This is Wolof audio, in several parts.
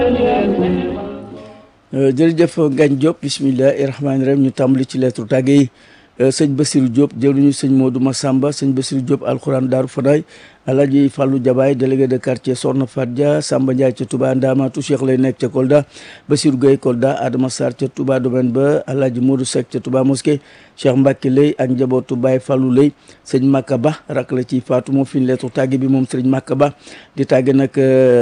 jërëjëf Ngagne Diop bisimilahi rahmaani rahim ñu tàmbali ci lettre tàgge yi sëñ Basirou Diop jëwriñu sëñ Modou Massamba sëñ Basirou Diop alxuraan Daaru Fanaay Alaaji Fallou Jabaay délégué de quartier Soxna Fatja Samba Ndiaye ca Touba Ndamatu Cheikh lay nekk ca Kolda Basirou Gueye Kolda Adama Sarr ca Touba domaine ba Alaaji Modou Seck ca Touba mosquée Cheikh Mbacke lay ak njabootu Baye Fallou lay sëñ Makka Ba rak la ci faatu moo fi ñu lettre tàgge bi moom sëñ Makka Ba di tàgge nag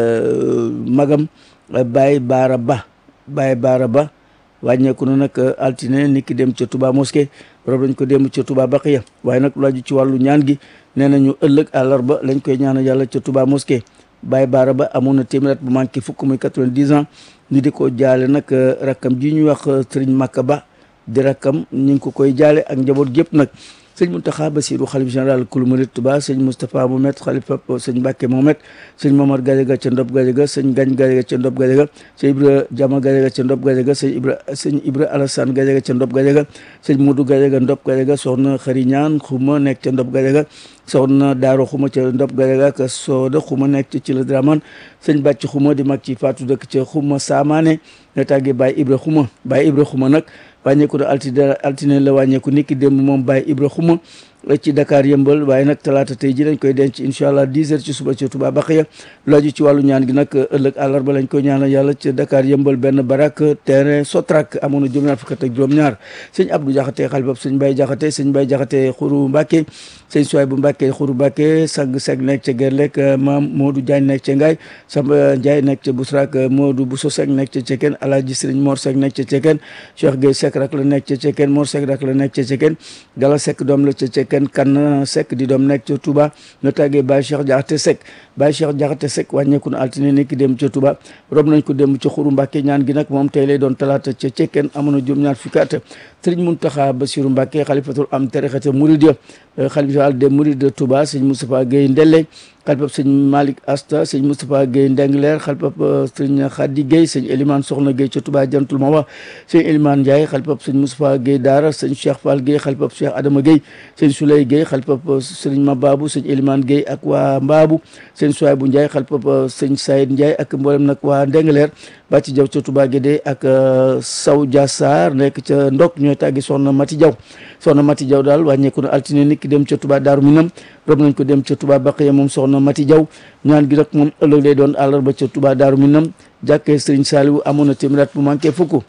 magam Baye Baara Ba Baye Baara Ba wàññeeku na nag altine ni ki dem ca Touba mosquée rob lañ ko dem ca Touba Baqiya waaye nag laaju ci wàllu ñaan gi nee nañu ëllëg àllarba lañ koy ñaanal yàlla ca Touba mosquée Baye Baara Ba amoon na téeméer at bu manqué fukk muy quatre-vingt-dix ans ñu di ko jaale nag rakkam ji ñuy wax Serigne Makka Ba di rakkam ñu ngi ko koy jaale ak njaboot gépp nag sëñ Mountakha Bassirou xalif général kulu murid Touba sëñ Moustapha Mohamed xalifa sëñ Mbacke Mohamed sëñ Momar Gadiaga ca Ndob Gadiaga sëñ Gagne Gadiaga ca Ndob Gadiaga sëñ Ibra Jama Gadiaga ca Ndob Gadiaga sëñ Ibra sëñ Ibra Alassane Gadiaga ca Ndob Gadiaga sëñ Modou Gadiaga Ndob Gadiaga soxna Xari Ñaan xuma nekk ca Ndob Gadiaga soxna Daaro xuma ca Ndob Gadiaga ak Sooda xuma nekk ca ci la Draman sëñ Bàcc xuma di mag ci Fatou dëkk ca xuma Saamaane nga tàggee Baye Ibra xuma Baye Ibra xuma nag wàññeeku na altine altine la wàññeeku niki démb moom Baye Ibra xuma ci Dakar yëmbal waaye nag talaata tey ji lañ koy denc incha allah 10 heures ci suba ci Touba Baxiya laaju ci wàllu ñaan gi nag ëllëg àllarba lañ koy ñaanal yàlla ci Dakar yëmbal benn barak terrain Sotrak amoon na juróom-ñaar fukk ak juróom-ñaar sëñ Abdou Jaxate xalifab sëñ Baye Jaxate sëñ Baye Jaxate xuru Mbàkke sëñ Suwaay bu Mbàkke xuru Mbàkke sang seg nekk ca Gerlek maam Modou Diagne nekk ca Ngaay Samba Ndiaye nekk ca Busrak Modou Bousso Sek nekk ca Ceken Alaaji Sëriñ Mor Sek nekk ca Ceken Cheikh Gueye Sek rak la nekk ca Ceken Mor Sek rak la nekk ca Ceken Gala Sek doom la ca Ceken kan Seck di doom nekk ca Touba nga tàggee Baye Cheikh Jaxate Seck Baye Cheikh Jaxate Seck wàññeeku na altine nekk dem ca Touba rob nañ ko dem ca Xuru Mbàkke ñaan gi nag moom tey lay doon talaata ca Cekkeen amoon na juróom-ñaar fukki at Sëriñ Muntaxa Basiru Mbàkke xalifatul am tarixata Mouride xalifa de Mouride de Touba sëñ Moustapha Gueye Ndelle xalifab sëñ Malick Asta sëñ Moustapha Gueye Ndengler xalifab sëñ Khady Gueye sëñ Elimane Soxna Gueye ca Touba jantul Mawa sëñ Elimane Ndiaye xalifab sëñ Moustapha Gueye Daara sëñ Cheikh Fall Gueye xalifab Cheikh Adama Gueye sëñ Souley Gueye xalifab sëñ Mababou sëñ Elimane Gueye ak waa Mbaabu sëñ Souaybou Ndiaye xalifab sëñ Saïd Ndiaye ak mboolem nag waa Ndengler Bàcci Jaw ca Touba Guédé ak Saw Dia Sarr nekk ca Ndok ñooy tàggi soxna Mati Jaw soxna Mati Jaw daal wàññeeku na altine nit ki dem ca Touba Daaru Minam rob nañ ko dem ca Touba Baqiya moom soxna Mati Jaw ñaan gi nag moom ëllëg lay doon àllarba ca Touba Daaru Minam jàkkee Sëriñ Saaliwu amoon na téeméer at bu manqué fukk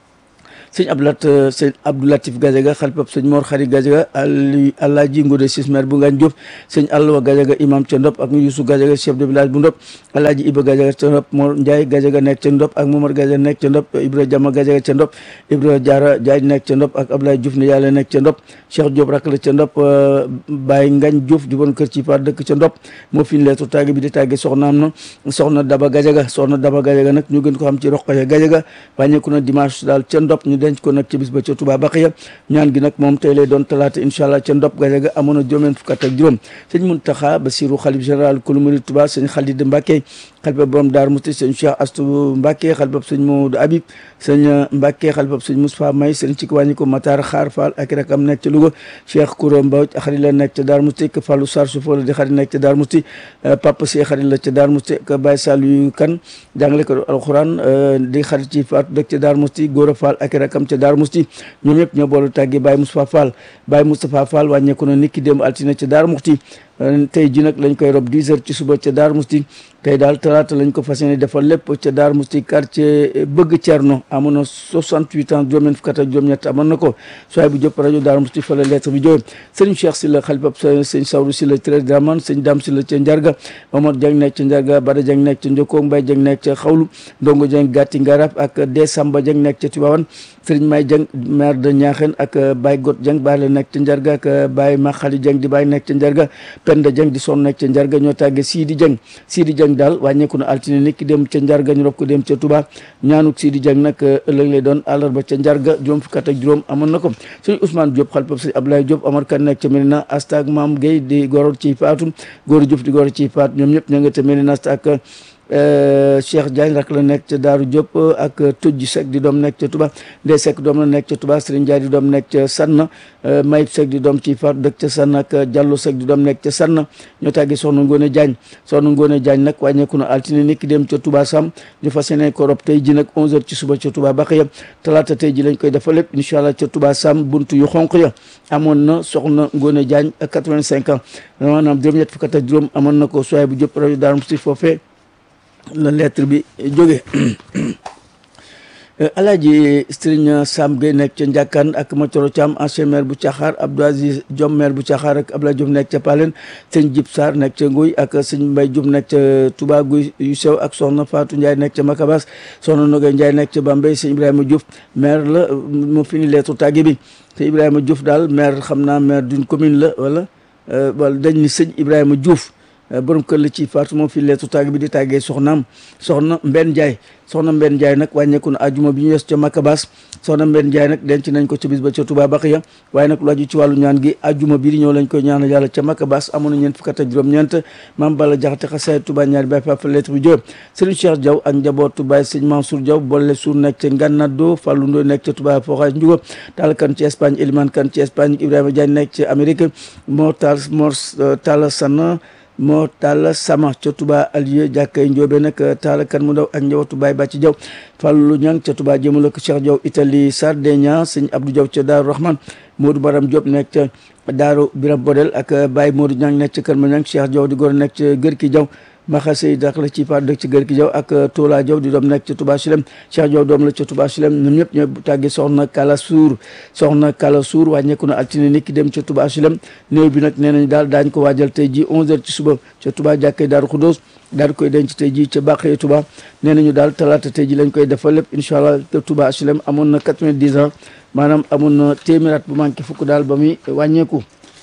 sëñ Abdoulat sëñ Abdoulatif Gadiaga xalifab sëñ Mor Xari Gadiaga ali Alaaji Ngode Sismer bu Ngagne Diop sëñ Alwa Gadiaga imam ca Ndop ak Youssou Gadiaga chef de village bu Ndop Alaaji Iba Gadiaga ca Ndop Mor Ndiaye Gadiaga nekk ca Ndop ak Momar Gadiaga nekk ca Ndop Ibra Jama Gadiaga ca Ndop Ibra Diarra Diagne nekk ca Ndop ak Abdoulaye Diouf ne yàlla nekk ca Ndop Cheikh Diop rak la ca Ndop Baye Ngagne Diouf juboon kër ci par dëkk ca Ndop moo fi ñu leetu tàgge bi di tàgge soxnaam na soxna Daba Gadiaga soxna Daba Gadiaga nag ñu gën ko xam ci Roqaya Gadiaga wàññeeku na dimanche daal ca Ndop ñu denc ko nag ci bis ba ca Touba Baxiya ñaan gi nag moom tey lay doon talaata incha allah ca Ndop Gadiaga amoon na juróom fukk ak juróom sëñ Muntaxa Basiru xalif général kulu murid Touba sëñ Xalid Mbàkke xalifab borom Daaru Musti sëñ Cheikh Astou Mbàkke xalifab sëñ Modou Habib sëñ Mbàkke xalifab sëñ Moustapha May sëñ ci wàññi ko Matar Xaar Fall ak rakam nekk ca Louga Cheikh Koura Mbaw xarit la nekk ca Daaru Musti k Fallou Sarr Soufo la di xarit nekk ca Daaru Musti Papa Si xarit la ca Daaru Musti k Baye Saliou Kan jàngale ko alxuraan di xarit ci Fatou dëkk ca Daaru Musti Góora Fall ak rakam ca Daaru Musti ñoom ñëpp ñoo boolu tàggi Baye Moustapha Fall Baye Moustapha Fall wàññeeku na niki démb altine ca Daaru Muxti tey ji nag lañ koy rob 10 heures ci suba ca Daaru Musti tey daal talaata lañ ko fas yéene defal lépp ca Daaru Musti quartier bëgg Cerno amoon na 68 ans juróom-ñeent fukk ak juróom-ñett amoon na ko soay bu jëpp rajo Daaru Musti fa la lettre bi jóge sëñ Cheikh Sylla xalifab sëñ Sawru Sylla Téré Draman sëñ Dam Sylla ca Njarga Mamadou Dieng nekk ca Njarga Bada Dieng nekk ca Njokko Mbay Dieng nekk ca Xawlu Ndongo Dieng Gàtti Ngarab ak De Samba Dieng nekk ca Tivaouane sëriñ May Dieng maire de Niakhène ak Baye Got Dieng Baye la nekk ca Njarga ak Baye Maxali Dieng di Baye nekk ca Njarga Penda Dieng di son nekk ca Njarga ñoo tàgge Sidi Dieng Sidi Dieng daal wàññeeku na altine nit ki dem ca Njarga ñu rob ko dem ca Touba ñaanuk Sidi Dieng nag ëllëg lay doon àllarba ca Njarga juróom fukk ak juróom amoon na ko sëñ Ousmane Diop xalpab sëñ Abdoulaye Diop Omar Kane nekk ca Medina Asta ak Maam Gueye di goro ci faatu góor Diop di goro ci faatu ñoom ñëpp ña nga ca Medina Asta ak Cheikh Diagne rak la nekk ca Daaru Diop ak Tujj Seck di doom nekk ca Touba Ndeye Seck doom la nekk ca Touba Serigne Ndiaye di doom nekk ca Sanna Mayib Seck di doom ci faatu dëkk ca Sanna ak Diallo Seck di doom nekk ca Sanna ñoo tàggi soxna Ngone Diagne soxna Ngone Diagne nag wàññeeku na altine ni ki dem ca Touba Sam ñu fas yéene ko rob tey ji nag 11h ci suba ca Touba Baxiya talaata tey ji lañ koy dafa lépp incha allah ca Touba Sam buntu yu xonq ya amoon na soxna Ngone Diagne ak 85 ans maanaam juróom-ñett fukk ak juróom amoon na ko soay bu jëpp rajo Daaru Musti foofee la lettre bi jóge alaaji Sëriñ Sam Gueye nekk ca Njàkkaan ak Matoro Thiam ancien maire bu Caxaar Abdou Aziz Diom maire bu Caxaar ak Abdoulaye Diop nekk ca Palen sëñ Jib Sarr nekk ca Nguy ak sëñ Mbay Diop nekk ca Touba Guy yu sew ak soxna Fatou Ndiaye nekk ca Makabas soxna Nogay Ndiaye nekk ca Bambey sëñ Ibrahima Diouf maire la mu fini lettre tàgge bi sëñ Ibrahima Diouf daal maire xam naa maire d'une commune la wala wala dañ ni sëñ Ibrahima Diouf borom kër la ci faatu moom fi leetu tàgg bi di tàggee soxnaam soxna Mbenn Ndiaye soxna Mbenn Ndiaye nag wàññeeku na ajuma bi ñu yes ca Makabas soxna Mbenn Ndiaye nag denc nañ ko ca bis ba ca Touba Baxiya waaye nag lu aju ci wàllu ñaan gi ajuma bi di ñëw lañ koy ñaanal yàlla ca Makabas amoon na ñeent fukk ak juróom-ñeent maam Balla Jaxate xasaay Touba ñaari baay fa lettre bi jóob Serigne Cheikh Diaw ak njabootu Baye Sëñ Mansour Diaw boole suur nekk ca Ngannado Fallou Ndoy nekk ca Touba Foxaay Njugo Tall kan ci Espagne Elimane kan ci Espagne Ibrahima Diagne nekk ca Amérique moo taal moo Talla Sana moo taal sama ca Touba Alieu jàkkay Njóobe nag taal kan mu ndaw ak njabootu Baye Bàcci Jaw Fallou Ñang ca Touba jëmale ko Cheikh Diaw Italie Sardinia sëñ Abdou Diaw ca Daaru Rahman Modou Baram Diop nekk ca Daaru Biram Bodel ak Baye Modou Ñang nekk ca Kër Ma Ñang Cheikh Diaw di góor nekk ca Gërki Jaw maxa sey dak la ci faat dëkk ci gër ki jaw ak Tola Jaw di doom nekk ca Touba Silem Cheikh Jaw doom la ca Touba Silem ñoom ñëpp ñoo tàggi soxna Kala Suur soxna Kala Suur wàññeeku na altine ni ki dem ca Touba Silem néew bi nag nee nañ daal daañ ko waajal tey ji 11h ci suba ca Touba jàkkee Daaru Xudóos daal koy denc tey ji ca Bàqee Touba nee nañu daal talaata tey ji lañ koy defal lépp incha allah te Touba Silem amoon na 90 ans maanaam amoon na téeméeraat bu manqué fukk daal ba muy wàññeeku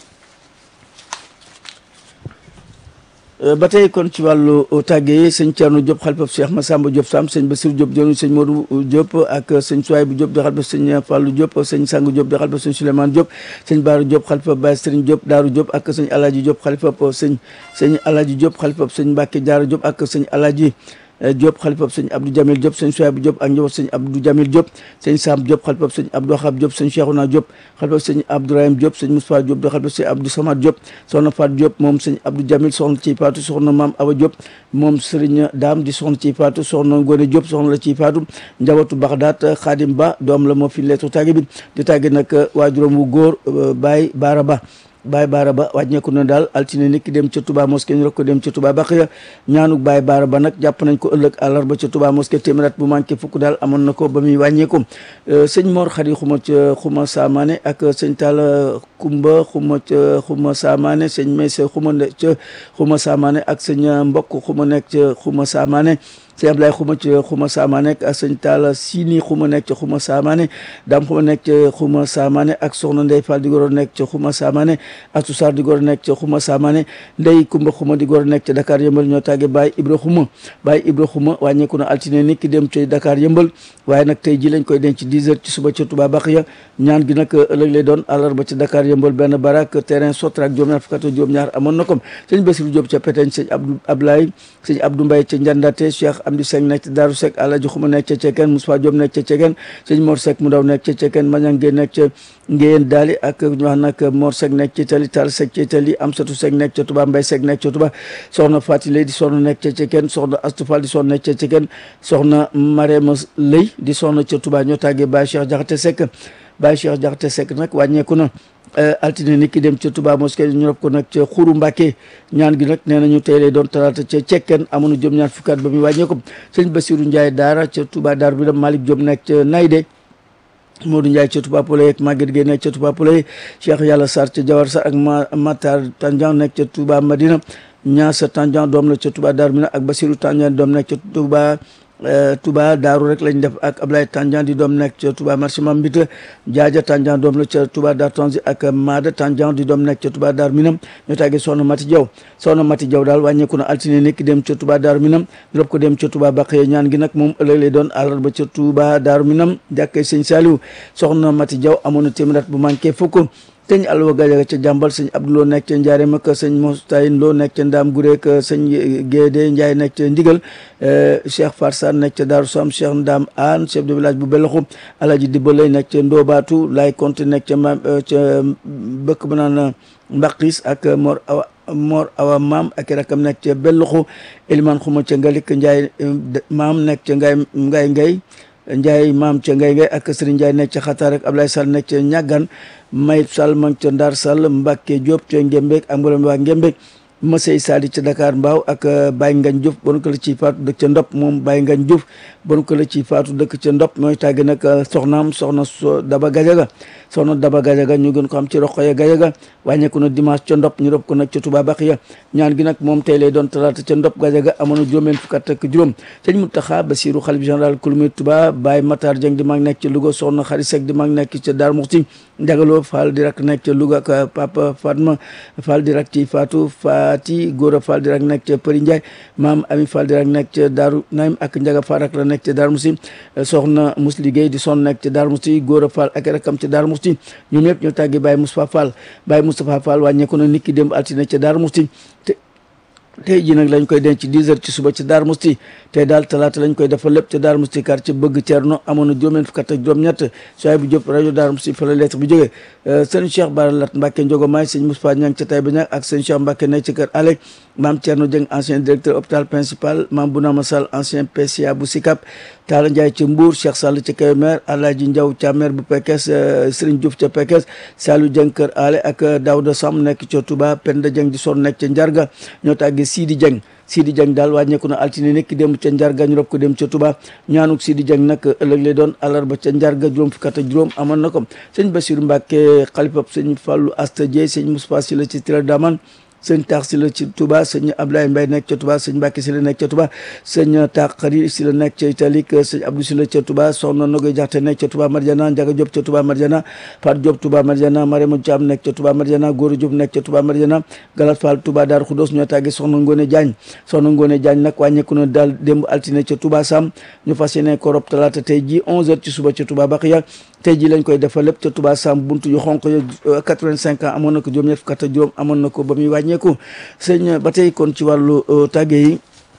ba tey kon ci wàllu tàgge yi sëñ Thierno Diop xalifab Cheikh Massamba Diop Sam sëñ Bassirou Diop jonu sëñ Modou Diop ak sëñ Souaybou Diop di xalifab sëñ Fallou Diop sëñ Sang Diop di xalifab sëñ Souleymane Diop sëñ Baara Diop xalifab Baye Serigne Diop Daaru Diop ak sëñ Alaaji Diop xalifab sëñ sëñ Alaaji Diop xalifab sëñ Mbacke Diarra Diop ak sëñ Alaaji Diop xalifab sëñ Abdou Jamil Diop sëñ Souaybou Diop ak njaboot sëñ Abdou Jamil Diop sëñ Sam Diop xalifab sëñ Abdou Xab Diop sëñ Cheikhouna Diop xalifab sëñ Abdourahim Diop sëñ Moustapha Diop di xalifab sëñ Abdou Samad Diop soxna Fat Diop moom sëñ Abdou Jamil soxna ciy faatu soxna Maam Awa Diop moom Serigne Dame di soxna ciy faatu soxna Ngone Diop soxna la ciy faatu njabootu Baxdaat Xaadim Ba doom la moo fi leetu tàgge bi di tàgge nag waajuram wu góor Baye Baara Ba Baye Baara Ba wàññeeku na daal altine nit ki dem ca Touba mosquée ñu rek ko dem ca Touba Baxiya ñaanuk Baye Baara Ba nag jàpp nañ ko ëllëg àllarba ca Touba mosquée téeméer bu manqué fukk daal amoon na ko ba muy wàññeeku sëñ Mor Xari xuma ca xuma Saamaane ak sëñ Talla Kumba xuma ca xuma Saamaane sëñ Maysa xuma ca xuma Saamaane ak sëñ Mbokk xuma nekk ca xuma Saamaane sëñ Ablaye xuma ca xuma saamaane ak sëñ Talla Sini xuma nekk ca xuma saamaane daam xuma nekk ca xuma saamaane ak soxna Ndey Fall di goro nekk ca xuma saamaane Atou Sarr di goro nekk ca xuma saamaane Ndey Kumba xuma di goro nekk ca Dakar yëmbal ñoo tàgge Baye Ibra xuma Baye Ibra xuma wàññeeku na altine ni ki dem ca Dakar yëmbal waaye nag tey ji lañ koy denc 10 heures ci suba ca Touba Baxiya ñaan gi nag ëllëg lay doon àllarba ca Dakar yëmbal benn barak terrain Sotrac juróom-ñaar fukk ak juróom-ñaar amoon na ko sëñ Bassirou Diop ca Pétagne sëñ Abdou Ablaye sëñ Abdou Mbaye ca Njandate Cheikh Amdi Seng nekk ca Daaru Sek Alaji Xuma nekk ca Cekeen Moussa Diop nekk ca Cekeen sëñ Mor Sek mu daw nekk ca Cekeen Mañang Gueye nekk ca Ngéyeen Daali ak ñu wax nag Mor Sek nekk ca Itali Tall Sek ca Itali Amsatou Sek nekk ca Touba Mbaye Sek nekk ca Touba soxna Fati Lay di soxna nekk ca Cekeen soxna Astou Fall di soxna nekk ca Cekeen soxna Marema Lay di soxna ca Touba ñoo tàggee Baye Cheikh Jaxate Sek Baye Cheikh Jaxate Sek nag wàññeeku na altine ni ki dem ca Touba mosquée ñu rob ko nag ca Xuru Mbàkke ñaan gi nag nee nañu tey lay doon talaata ca cekken amoon jëm ñaar fukkaat ba muy wàññeeku sëñ Bassirou Ndiaye daara ca Touba Daaru bi dem Malick Diop nekk ca Nayde Modou Ndiaye ca Touba Poulay ak Maguette Gueye nekk ca Touba Poulay Cheikh Yàlla Sarr ca Jawar Sarr ak ma Matar Tandian nekk ca Touba Madina Ñaasa Tandian doom la ca Touba Daaru bi ak Bassirou Tandian doom nekk ca Touba Touba Daaru rek lañ def ak Ablaye Tandian di doom nekk ca Touba marché Mambita Jaaja Tandian doom la ca Touba Daaru Tanzi ak Maada Tandian di doom nekk ca Touba Daaru Minam ñoo tàggee Soxna Mati Jaw Soxna Mati Jaw daal wàññeeku na altine nekk dem ca Touba Daaru Minam rob ko dem ca Touba Baqiya ñaan gi nag moom ëllëg lay doon àllarba ca Touba Daaru Minam jàkkee Sëñ Saliou Soxna Mati Jaw amoon na téeméer bu manqué fukk sëñ Alwa Gajaga ca jàmbal sëñ Abdouloo nekk ca Njaareem ak sëñ Mostayin Loo nekk ca Ndaam Gureek sëñ Gédé Ndiaye nekk ca Ndigal Cheikh Farsan nekk ca Daaru Sam Cheikh Ndam Aan chef de village bu Beloxu Alaji Dibalay nekk ca Ndoobaatu Laay Konte nekk ca ma ca bëkk ba naan Mbaqis ak Mor Awa Mor Awa Maam ak rakam nekk ca Beloxu Eliman Xuma ca Ngalik Ndiaye maam nekk ca Ngay Ngay Ngay Ndiaye maam ca Ngay Ngay ak Serigne Ndiaye nekk ca Xataar ak Ablaye Sall nekk ca Ñàggan Mayib Sall ma ca Ndar Sall Mbacke Diop ca Ngembek ak mboolem waa Ngembek Masey Sadi ca Dakar Mbaaw ak Baye Ngagne Diouf bon ko la ci faatu dëkk ca Ndop moom Baye Ngagne Diouf bon ko la ci faatu dëkk ca Ndop mooy tàgge nag soxnaam soxna so Daba Gajaga soxna Daba Gajaga ñu gën ko xam ci Roqoya Gajaga wàññeeku na dimanche ca Ndop ñu rob ko nag ca Touba Baxiya ñaan gi nag moom tey lay doon talaata ca Ndop Gajaga amoon na juróomeen fukk ak juróom sëñ Mountakha Bassirou xalif général kulumi Touba Baye Matar Dieng di mag nekk ca Louga soxna Xari Seck di mag nekk ca Darou Mouhty Ndiagalo Fall di rak nekk ca Louga ak Papa Fatma Fall di rak ci Fatou Fati Gora Fall di rak nekk ca Përi Ndiaye maam Ami Fall di rak nekk ca Darou Naim ak Ndiaga Fall rak la nekk ca Darou Mouhty soxna Mousli Gueye di son nekk ca Darou Mouhty Gora Fall ak rakam ca Darou Mouhty ñoom ñëpp ñoo tàggi Baye Moustapha Fall Baye Moustapha Fall wàññeeku na nit ki démb altine ca Darou Mouhty te tey jii nag lañ koy denc 10 heures ci suba ci Darou Mouhty tey daal talaata lañ koy defal lépp ca Darou Mouhty quartier bëgg Thierno amoon na juróom-ñeent fukk ak juróom-ñett soay bu Diop rajo Darou Mouhty fa la lettre bi jógee sëñ Cheikh Bara Lat Mbacke Ndiogo Maay sëñ Moustapha Niang ca Taïba Niang ak sëñ Cheikh Mbacke nekk ci kër Alek maam Thierno Dieng ancien directeur hôpital principal maam Bounama Sall ancien PCA bu Sicap Talla Ndiaye ca Mbour Cheikh Sall ca Kébémer Alhaji Ndiaw ca maire bu Pekes Serigne Diouf ca Pekes Salou Dieng kër Ale ak Daouda Sam nekk ca Touba Penda Dieng di son nekk ca Njarga ñoo tàggee Sidi Dieng Sidi Dieng daal wàññeeku na altine nekk dem ca Njarga ñu rob ko dem ca Touba ñaanuk Sidi Dieng nag ëllëg lay doon àllarba ca Njarga juróom fukk ak juróom amoon na ko sëñ Bassirou Mbacke xalifab sëñ Fallou Asta Dieye sëñ Moustapha Sylla ci Tira Daman sëñ taax si la ci Touba sëñ Ablaye Mbaye nekk ca Touba sëñ Mbacke si la nekk ca Touba sëñ taax xari si la nekk ca Italie sëñ Abdou si la ca Touba soxna Nogoy Jaxte nekk ca Touba Marjana Njaga Diop ca Touba Marjana Fat Diop Touba Marjana Marema Thiam nekk ca Touba Marjana Góora Diop nekk ca Touba Marjana Galat Fall Touba Daaru Xudos ñoo tàggee soxna Ngone Diagne soxna Ngone Diagne nag wàññeeku na daal démb altine ca Touba Sam ñu fas yéene ko rob talaata tey ji 11h ci suba ca Touba Baxiya tey ji lañ koy defal lépp ca Touba Sam buntu yu xonq yo 85 ans amoon na ko juróom-ñett fukk ak juróom amoon na ko ba muy wàññeeku sëñ ba tey kon ci wàllu tàgge yi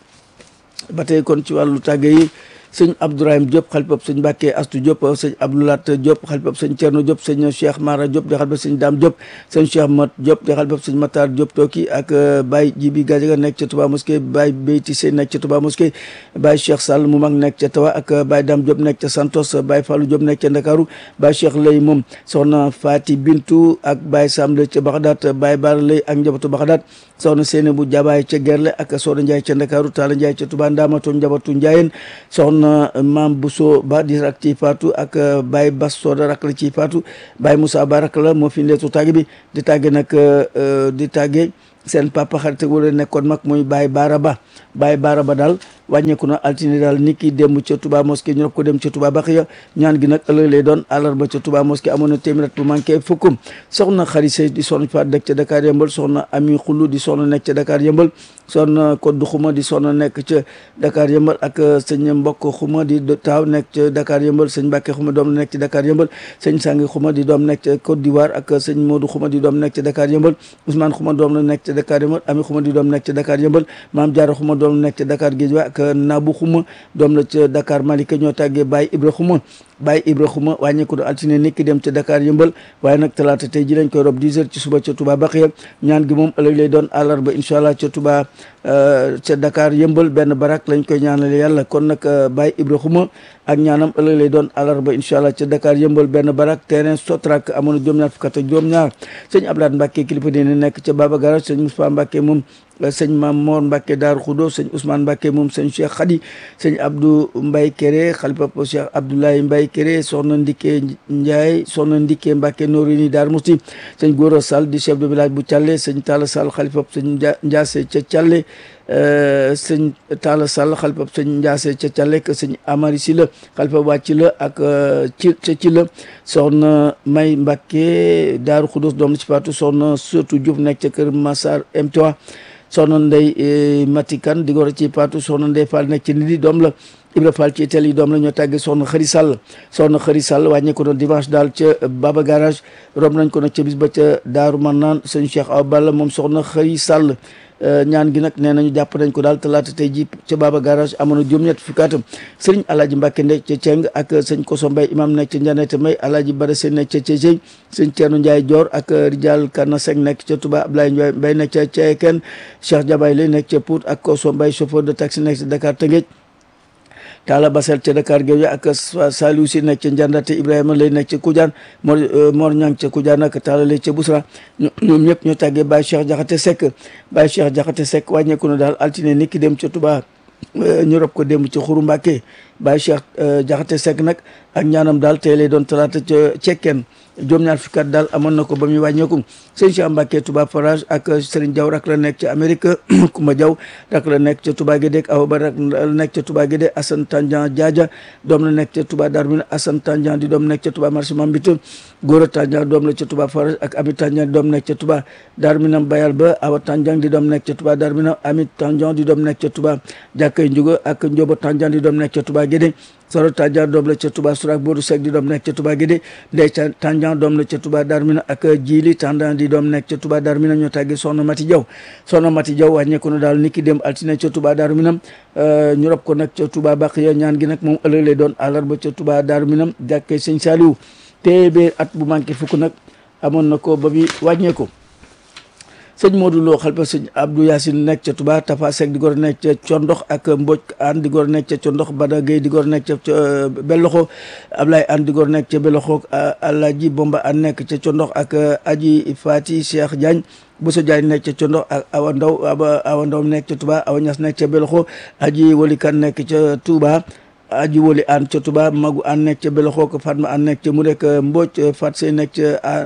ba tey kon ci wàllu tàgge yi sëñ Abdourahim Diop xalifab sëñ Mbacke Astu Diop sëñ Abdoulat Diop xalifab sëñ Thierno Diop sëñ Cheikh Mara Diop di xalifab sëñ Dame Diop sëñ Cheikh Mat Diop di xalifab sëñ Matar Diop Toki ak Baye Jibi Gadiaga nekk ca Touba Mosquée Baye Beyti Sey nekk ca Touba Mosquée Baye Cheikh Sall mu mag nekk ca Tawa ak Baye Dame Diop nekk ca Santos Baye Fallou Diop nekk ca Ndakaaru Baye Cheikh Lay moom soxna Fati Bintu ak Baye Sam Lay ca Baxdaat Baye Bara Lay ak njabootu Baxdaat soxna Seyne bu Jabaay ca Gerle ak soxna Ndiaye ca Ndakaaru Talla Ndiaye ca Touba Ndamatou njabootu Ndiayeen soxna Maam Bousso Ba di rak ci faatu ak Baye Bass Soda rak la ci faatu Baye Moussa Ba rak la moo fi ndeetu tàgg bi di tàgge nag di tàgge seen papa xarit wala nekkoon mag muy Baye Baara Ba Baye Baara Ba daal wàññeeku na altine daal nit ki démb ca Touba mosquée ñu rob ko dem ca Touba Baxiya ñaan gi nag ëllëg lay doon àllarba ca Touba mosquée amoon na téeméer bu manqué fukkum soxna xari sey di soxna faat dëkk ca Dakar yëmbal soxna ami xulu di soxna nekk ca Dakar yëmbal soxna koddu xuma di soxna nekk ca Dakar yëmbal ak sëñ mbokk xuma di taaw nekk ca Dakar yëmbal sëñ Mbàkke xuma doom nekk ci Dakar yëmbal sëñ Sangi xuma di doom nekk ca Côte d'Ivoire ak sëñ Modou xuma di doom nekk ca Dakar yëmbal Ousmane xuma doom la nekk ca Dakar yëmbal ami xuma di doom nekk ca Dakar yëmbal maam Jaara xuma doom nekk ca Dakar Géejawaay ak Nabu xuma doom la ca Dakar Malika ñoo tàggee Baye Ibra xuma Baye Ibra xuma wàññeeku do altine nit ki dem ca Dakar yëmbal waaye nag talaata tey ji lañ koy rob 10 heures ci suba ca Touba Baxiya ñaan gi moom ëllëg lay doon àllarba incha allah ca Touba ca Dakar yëmbal benn barak lañ koy ñaanale yàlla kon nag Baye Ibra xuma ak ñaanam ëllëg lay doon àllarba incha allah ca Dakar yëmbal benn barak terrain Sotrak amoon na juróom-ñaar fukk ak juróom-ñaar sëñ Abdoulaye Mbacke kilifa dina nekk ca Baba Garage sëñ Moustapha Mbacke moom sëñ Mam Mor Mbacke Daaru Xudo sëñ Ousmane Mbacke moom sëñ Cheikh Khady sëñ Abdou Mbaye Kéré xalifa Cheikh Abdoulaye Mbaye Kéré soxna Ndike Ndiaye soxna Ndike Mbacke Norini Daar Musti sëñ Gora Sall di chef de village bu Thialé sëñ Talla Sall xalifa sëñ Ndiasse ca Thialé sëñ Talla Sall xalifa sëñ Ndiasse ca Thialé que sëñ Amari Sila xalifa waa ci la ak ci ca ci la soxna May Mbacke Daaru Xudos doom la ci faatu soxna Sotu Diouf nekk ca kër Massar M3 soxna Ndey Matikan di goro ci Paatu soxna Ndey Fall nekk ci Ndidi doom la Ibra Fall ci Italie doom la ñoo tàggee soxna Xëri Sall soxna Xëri Sall wàññeeku na dimanche daal ca Baba Garage rob nañ ko nag ca bis ba ca Daaru Marnaan sëñ Cheikh Awa Balla moom soxna Xëri Sall ñaan gi nag nee nañu jàpp nañ ko daal talaata tey ji ca Baba Garage amoon na juróom-ñett fukki atam sëriñ Alaaji Mbàkke nekk ca Ceng ak sëñ Koso Mbay imam nekk ca Njanete May Alaaji Bara Seen nekk ca Cecey sëñ Ceerno Njaay Joor ak Rijal Kana Seng nekk ca Touba Ablaye Ndiaye Mbay nekk ca Ceeken Cheikh Jabay lay nekk ca Pout ak Koso Mbay chauffeur de taxi nekk ca Dakar Tëngéej Talla Basel ca Dakar Gueye ak Saliou si nekk ca Njandate Ibrahima lay nekk ca Koudiane Mor Mor Ñang ca Koudiane ak Talla lay ca Bousra ñoom ñëpp ñoo tàggee Baye Cheikh Jaxate Seck Baye Cheikh Jaxate Seck wàññeeku na daal altine niki dem ca Touba ñu rob ko dem ca Xuru Mbàkke Baye Cheikh Jaxate Seck nag ak ñaanam daal tey lay doon talaata ca cekkeen juróom-ñaar fukki at daal amoon na ko ba muy wàññeeku sëñ Cheikh Mbacke Touba Forage ak Serigne Diaw rak la nekk ca Amérique Kumba Diaw rak la nekk ca Touba Guédé Awa Ba rak la nekk ca Touba Guédé Assane Tandian Diadia doom la nekk ca Touba Darmina Assane Tandian di doom nekk ca Touba marché Mambite Gora Tandian doom la ca Touba Forage ak Ami Tandian di doom nekk ca Touba Darmina Bayal Ba Awa Tandian di doom nekk ca Touba Darmina Ami Tandian di doom nekk ca Touba Jàkkay Njuga ak Njobo Tandian di doom nekk ca Touba Guédé Soro Tandian doom la ca Touba Surak Bodu Seck di doom nekk ca Touba Guédé Ndey Tandian doom la ca Touba Darmina ak Jili Tandian di doom nekk ca Touba Darmina ñoo tàggee Soxna Mati Jaw Soxna Mati Jaw wàññeeku na daal niki dem altine ca Touba Darmina ñu rob ko nag ca Touba Baqiya ñaan gi nag moom ëllëg lay doon àllarba ca Touba Darmina jàkkee Sëñ Saliou téeméer at bu manqué fukk nag amoon na ko ba bi wàññeeku sëñ Modou Lo xalpa sëñ Abdou Yacine nekk ca Touba Tafa Seck di gor nekk ca Condox ak Mboj An di gor nekk ca Condox Bada Gueye di gor nekk ca Belloxo Ablaye An di gor nekk ca Belloxo Alaji Bomba An nekk ca Condox ak Aji Fati Cheikh Diagne Bousso Diagne nekk ca Condox ak Awa Ndaw Awa Ndaw nekk ca Touba Awa Ñas nekk ca Belloxo Aji Wali Kan nekk ca Touba aji woli an ca Touba magu an nekk ca Belloxo ko Fatma an nekk ca mu rek Mboj Fat Sey nekk ca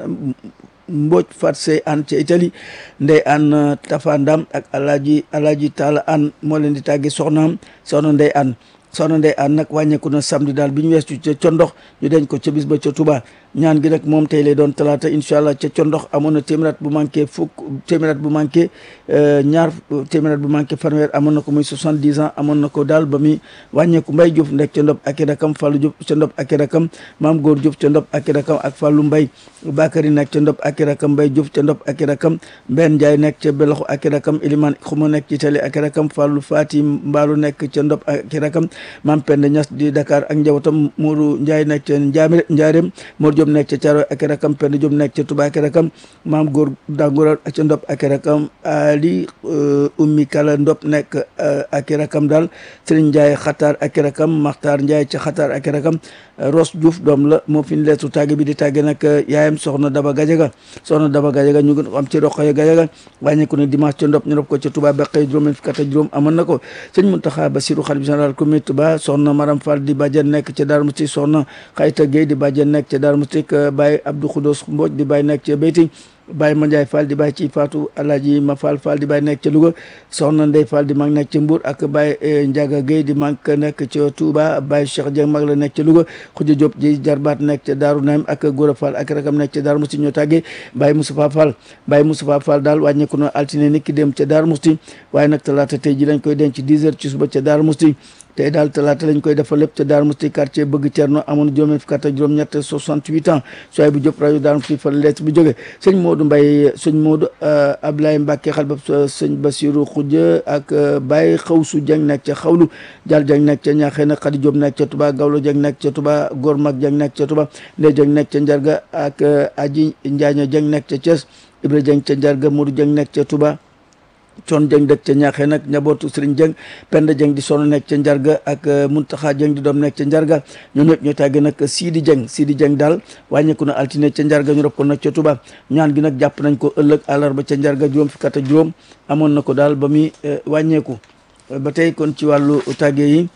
Mboj Fat Sey an ca Italie ndey an Tafa Ndam ak alaaji alaaji Taala an moo leen di tàgge soxnaam soxna ndey an soxna ndey an nag wàññeeku na samedi daal bi ñu weesu ca condox ñu denc ko ca bis ba ca Touba ñaan gi nag moom tey lay doon talaata incha allah ca condox amoon na téeméer bu manqué fukk téeméer bu manqué ñaar téeméer bu manqué fanweer amoon na ko muy soixante-dix ans amoon na ko daal ba muy wàññeeku Mbay Diouf nekk ca ndop ak i rakam Fallou Diouf ca ndop ak i rakam Maam Góor Diouf ca ndop ak i rakam ak Fallou Mbay Bakary nekk ca ndop ak i rakam Mbay Diouf ca ndop ak i rakam Mbenn Ndiaye nekk ca Beloxo ak i rakam Iliman Xuma nekk ci Tali ak i rakam Fallou Fati Mbaalu nekk ca ndop ak i rakam Maam Penda Ñas di Dakar ak njabootam Modou Ndiaye nekk ca Njaame Njaareem Mor Diop nekk ca Thiaroye ak i rakam Penda Diop nekk ca Touba ak i rakam Maam Góor Dangoura ca ndop ak i rakam Ali Ummi Kala ndop nekk ak i rakam daal Serigne Ndiaye xataar ak i rakam Maxtaar Ndiaye ca xataar ak i rakam Ros Diouf doom la moo fi leetu tàgge bi di tàgge nag yaayam soxna Daba Gajaga soxna Daba Gajaga ñu ngi am ci Roqaya Gajaga wàññeeku ne dimanche ca ndop ñu rob ko ca Touba ba xëy juróom fukk ak juróom amoon na ko sëñ Muntaxa Basiru xalif général comité Touba soxna Maram Fall di bàjjen nekk ca Darou Mouhty soxna Xayta Gueye di bàjjen nekk ca Darou Mouhty Baye Abdou Khoudos Mbodj di bàyyi nekk ca Beyti Baye Mandiaye Fall di bàyyi ci Fatou Alaaji Ma Fall Fall di bàyyi nekk ca Louga soxna Ndey Fall di mag nekk ca Mbour ak Baye Ndiaga Gueye di mag nekk ca Touba Baye Cheikh Dieng mag la nekk ca Louga Khoudia Diop di jarbaat nekk ca Daaru Naim ak Gora Fall ak rakam nekk ca Daaru Musti ñoo tàggee Baye Moustapha Fall Baye Moustapha Fall daal wàññeeku na altine ni ki dem ca Daaru Musti waaye nag talaata tey ji lañ koy denc 10 heures ci suba ca Daaru Musti tey daal talaata lañ koy defal lépp ca Darou Mouhty quartier bëgg Cerno amoon juróom fukk ak juróom-ñett 68 ans sooy bu Diop rajo Darou Mouhty fa leet bu jóge sëñ Modou Mbaye sëñ Modou Ablaye Mbacke xal ba sëñ Bassirou Khoudia ak Baye Xawsu Dieng nekk ca xawlu Dial Dieng nekk ca ñaaxee nag Khady Diop nekk ca Touba Gawlo Dieng nekk ca Touba Gor Mag Dieng nekk ca Touba Ndey Dieng nekk ca Njarga ak Aji Njaaña Dieng nekk ca Thiès Ibra Dieng ca Njarga Modou Dieng nekk ca Touba coon jëng dëkk ca ñaaxee nag njabootu sëriñ jëng penda jëng di sono nekk ca njarga ak muntaxa jëng di doom nekk ca njarga ñoom ñëpp ñoo tàgge nag siidi jëng siidi jëng daal wàññeeku na altine ca njarga ñu rob ko nag ca tuba ñaan gi nag jàpp nañ ko ëllëg àllarba ca njarga juróom fukk ak juróom amoon na ko daal ba muy wàññeeku ba tey kon ci wàllu tàgge yi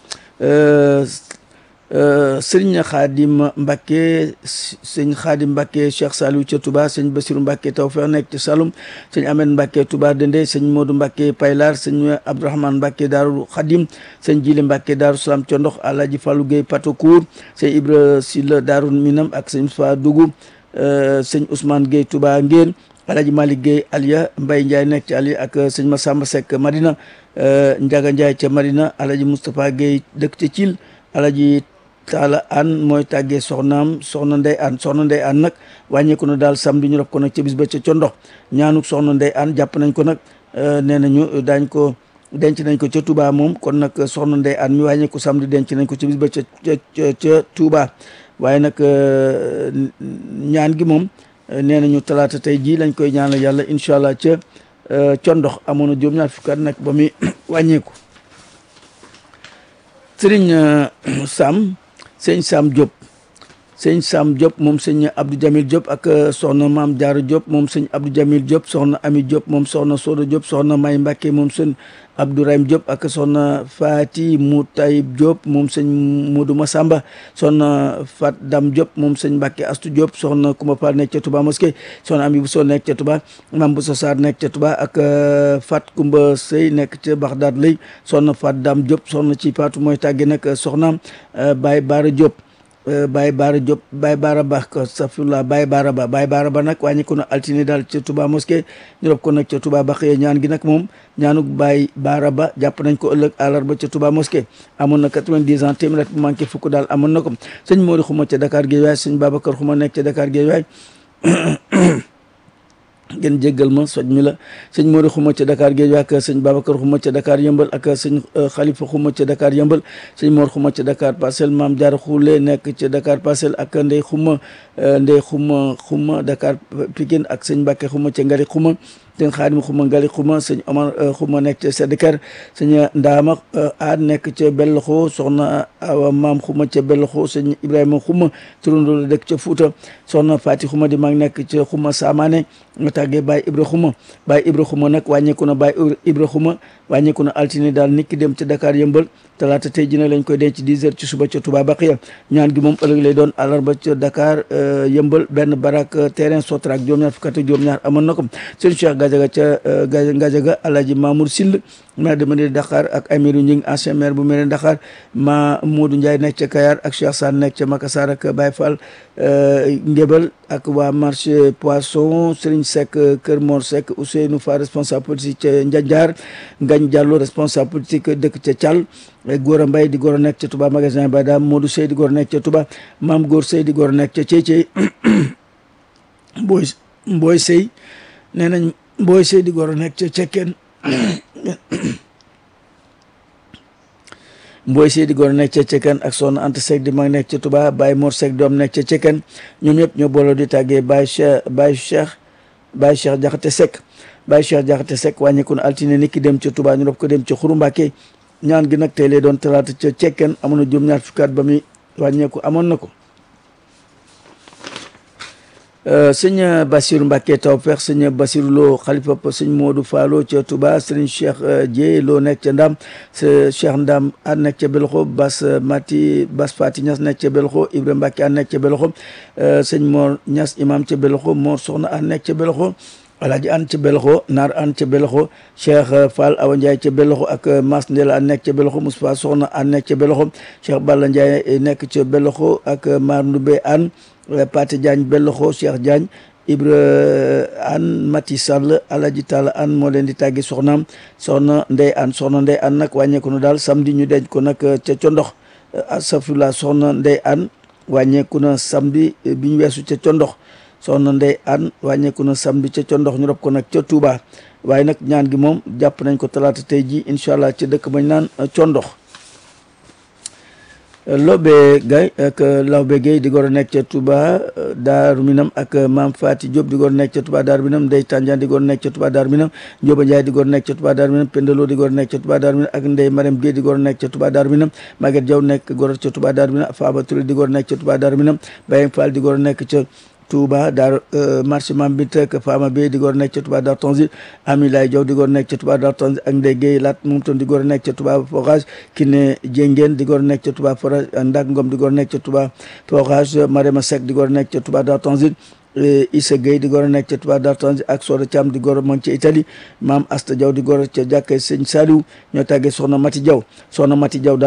sëriñ Xaadim Mbacke sëñ Xaadim Mbacke Cheikh Saliou ca Touba sëñ Bassirou Mbacke Tawfeex nekk ca Saloum sëñ Ahmed Mbacke Touba Dende sëñ Modou Mbacke Paylar sëñ Abdourahmane Mbacke Daaru Xadim sëñ Jili Mbacke Daaru Salaam ca ndox Alaaji Fallou Gueye Patokour sëñ Ibra Silla Daaru Minam ak sëñ Fa Dougou sëñ Ousmane Gueye Touba Ngeen Alaaji Malick Gueye Aliya Mbaye Ndiaye nekk ci Aliya ak sëñ Massamba Seck Madina Ndiaga Ndiaye ca Madina Alaaji Moustapha Gueye dëkk ca Thiel Alaaji Taala An mooy tàggee soxnaam soxna Ndey An soxna Ndey An nag wàññeeku na daal samedi ñu rob ko nag ca bis ba ca condox ñaanuk soxna Ndey An jàpp nañ ko nag nee nañu daañ ko denc nañ ko ca Touba moom kon nag soxna Ndey An mi wàññeeku samedi denc nañ ko ca bis ba ca ca ca Touba waaye nag ñaan gi moom nee nañu talaata tey jii lañ koy ñaanal yàlla incha allah ca condox amoon na juróom-ñaar fukki at nag ba muy wàññeeku sëriñ Sam sëñ Sam Diop sëñ Sam Diop moom sëñ Abdou Jamil Diop ak soxna Maam Diarra Diop moom sëñ Abdou Jamil Diop soxna Ami Diop moom soxna Soda Diop soxna May Mbacke moom sëñ Abdourahim Diop ak soxna Fati Moutayib Diop moom sëñ Modou Massamba soxna Fat Dam Diop moom sëñ Mbacke Astou Diop soxna Koumba Fall nekk ca Touba Mosquée soxna Ami Bousso nekk ca Touba Mam Bousso Sarr nekk ca Touba ak Fat Koumba Sey nekk ca Bagdad lay soxna Fat Dam Diop soxna ci Fatou mooy tàgge nag soxnaam Baye Bara Diop Baye Baara Diop Baye Baara Ba ko safula Baye Baara Ba Baye Baara Ba nag wàññi ko na altine daal ca Touba mosquée ñu rob ko nag ca Touba Baxiya ñaan gi nag moom ñaanuk Baye Baara Ba jàpp nañ ko ëllëg àllarba ca Touba mosquée amoon na 90 ans téeméer bu manqué fukk daal amoon na ko sëñ Mori Xuma ca Dakar Guédiawaye sëñ Babacar Xuma nekk ca Dakar Guédiawaye ngeen jéggal ma soj mi la sëñ Mori Xuma ca Dakar géej ak sëñ Babacar Xuma ca Dakar yëmbal ak sëñ Khalifa Xuma ca Dakar yëmbal sëñ Mor Xuma ca Dakar Parcelles Maam Diarra Khoule nekk ca Dakar Parcelles ak Ndey Xuma Ndey Xuma Xuma Dakar Pikine ak sëñ Mbacke Xuma ca Ngari Xuma sëñ Xaadim Xuma Ngali Xuma sëñ Omar Xuma nekk ca Sédikar sëñ Ndaama Aad nekk ca Belloxo soxna Awa Maam Xuma ca Belloxo sëñ Ibrahima Xuma turandoo la dëkk ca Fuuta soxna Fati Xuma di mag nekk ca Xuma Saamaane nga tàggee Baye Ibra Xuma Baye Ibra Xuma nag wàññeeku na Baye Ibra Xuma wàññeeku na altine daal nit ki dem ca Dakar yëmbal talaata tey ji nag lañ koy denc 10 heures ci suba ca Touba Baxiya ñaan gi moom ëllëg lay doon àllarba ca Dakar yëmbal benn barak terrain Sotrac juróom-ñaar fukk ak juróom-ñaar amoon na ko sëñ Cheikh Gadiaga ca Gadiaga Alaaji Mamour Sill maire de Mérina Dakhar ak Amirou Ngingue ancien maire bu Mérina Dakhar ma Modou Ndiaye nekk ca Kayar ak Cheikh Sane nekk ca Makassar ak Baye Fall Ngébel ak waa marché poisson Serigne Seck Kër Mor Seck Ousseynou Fa responsable politique ca Ndiadiar Ngagne Diallo responsable politique dëkk ca Thial Gora Mbaye di góor a nekk ca Touba magasin Badam Modou Sey di góor a nekk ca Touba Mame Góor Sey di góor a nekk ca Thiéthié Mboy Mboy Sey nee nañ Mboy Sey di góor a nekk ca Cekkeen Mboy Sey di góor a nekk ca Cekkeen ak Soxna Anta Seck di mag nekk ca Touba Baye Mor Seck doom nekk ca Cekkeen ñoom ñëpp ñoo booloo di tàggee Baye Cheikh Baye Cheikh Baye Cheikh Jaxate Seck Baye Cheikh Jaxate Seck wàññeeku na altine nit ki dem ca Touba ñu rob ko dem ca Xuru Mbàkke ñaan gi nag tey lay doon talaata ca cekkeen amoon na juróom ñaar fukki at ba muy wàññeeku amoon na ko sëñ Bassirou Mbacke Tawfeex sëñ Bassirou Lo xalifa sëñ Modou Fallo ca Touba sëriñ Cheikh Dieye Lo nekk ca Ndam Cheikh Ndam a nekk ca Belxo Bas Mati Bas Fati Ñas nekk ca Belxo Ibrahima Mbacke a nekk ca Belxo sëñ Mor Ñas imam ca Belxo Mor Soxna a nekk ca Belxo Alaaji an ca Belxo Naar an ca Belxo Cheikh Fall Awa Ndiaye ca Belxo ak Mas Ndela a nekk ca Belxo Moustapha Soxna a nekk ca Belxo Cheikh Balla Ndiaye nekk ca Belxo ak Mar Ndoumbé an Pate Diagne Belxo Cheikh Diagne Ibra an Mati Sall Alaji Talla an moo leen di tàggi soxnaam soxna Ndey an soxna Ndey an nag wàññeeku na daal samedi ñu denc ko nag ca Condox asafula soxna Ndey an wàññeeku na samedi bi ñu weesu ca Condox soxna Ndey an wàññeeku na samedi ca Condox ñu rob ko nag ca Touba waaye nag ñaan gi moom jàpp nañ ko talaata tey ji incha allah ca dëkk bañ naan Condox Lobé Gaye ak Lawbe Gueye di gor a nekk ca Touba Daaru Minam ak Maam Fati Diop di gor a nekk ca Touba Daaru Minam Ndey Tandian di gor a nekk ca Touba Daaru Minam Njóoba Njaay di gor a nekk ca Touba Daaru Minam Pendelo di gor a nekk ca Touba Daaru Minam ak Ndey Marème Gueye di gor a nekk ca Touba Daaru Minam Maguette Diaw nekk gor ca Touba Daaru Minam Faba Touré di gor a nekk ca Touba Daaru Minam Bayeng Fall di gor a nekk ca Touba daar marché Mam bi teg Fama Bey di góor nekk ca Touba daar Tonzi Ami Lay Jaw di góor nekk ca Touba daar Tonzi ak Ndey Gueye Lat moom tam di góor nekk ca Touba Forage Kiné Jéngeen di góor nekk ca Touba Forage Ndak Ngom di góor nekk ca Touba Forage Marema Seck di góor nekk ca Touba daar Tonzi Issa Gueye di góor nekk ca Touba daar Tonzi ak Soda Thiam di góor moom ca Italie Maam Asta Jaw di góor ca jàkkay Sëñ Saliou ñoo tàggee Soxna Mati Jaw Soxna Mati Jaw daal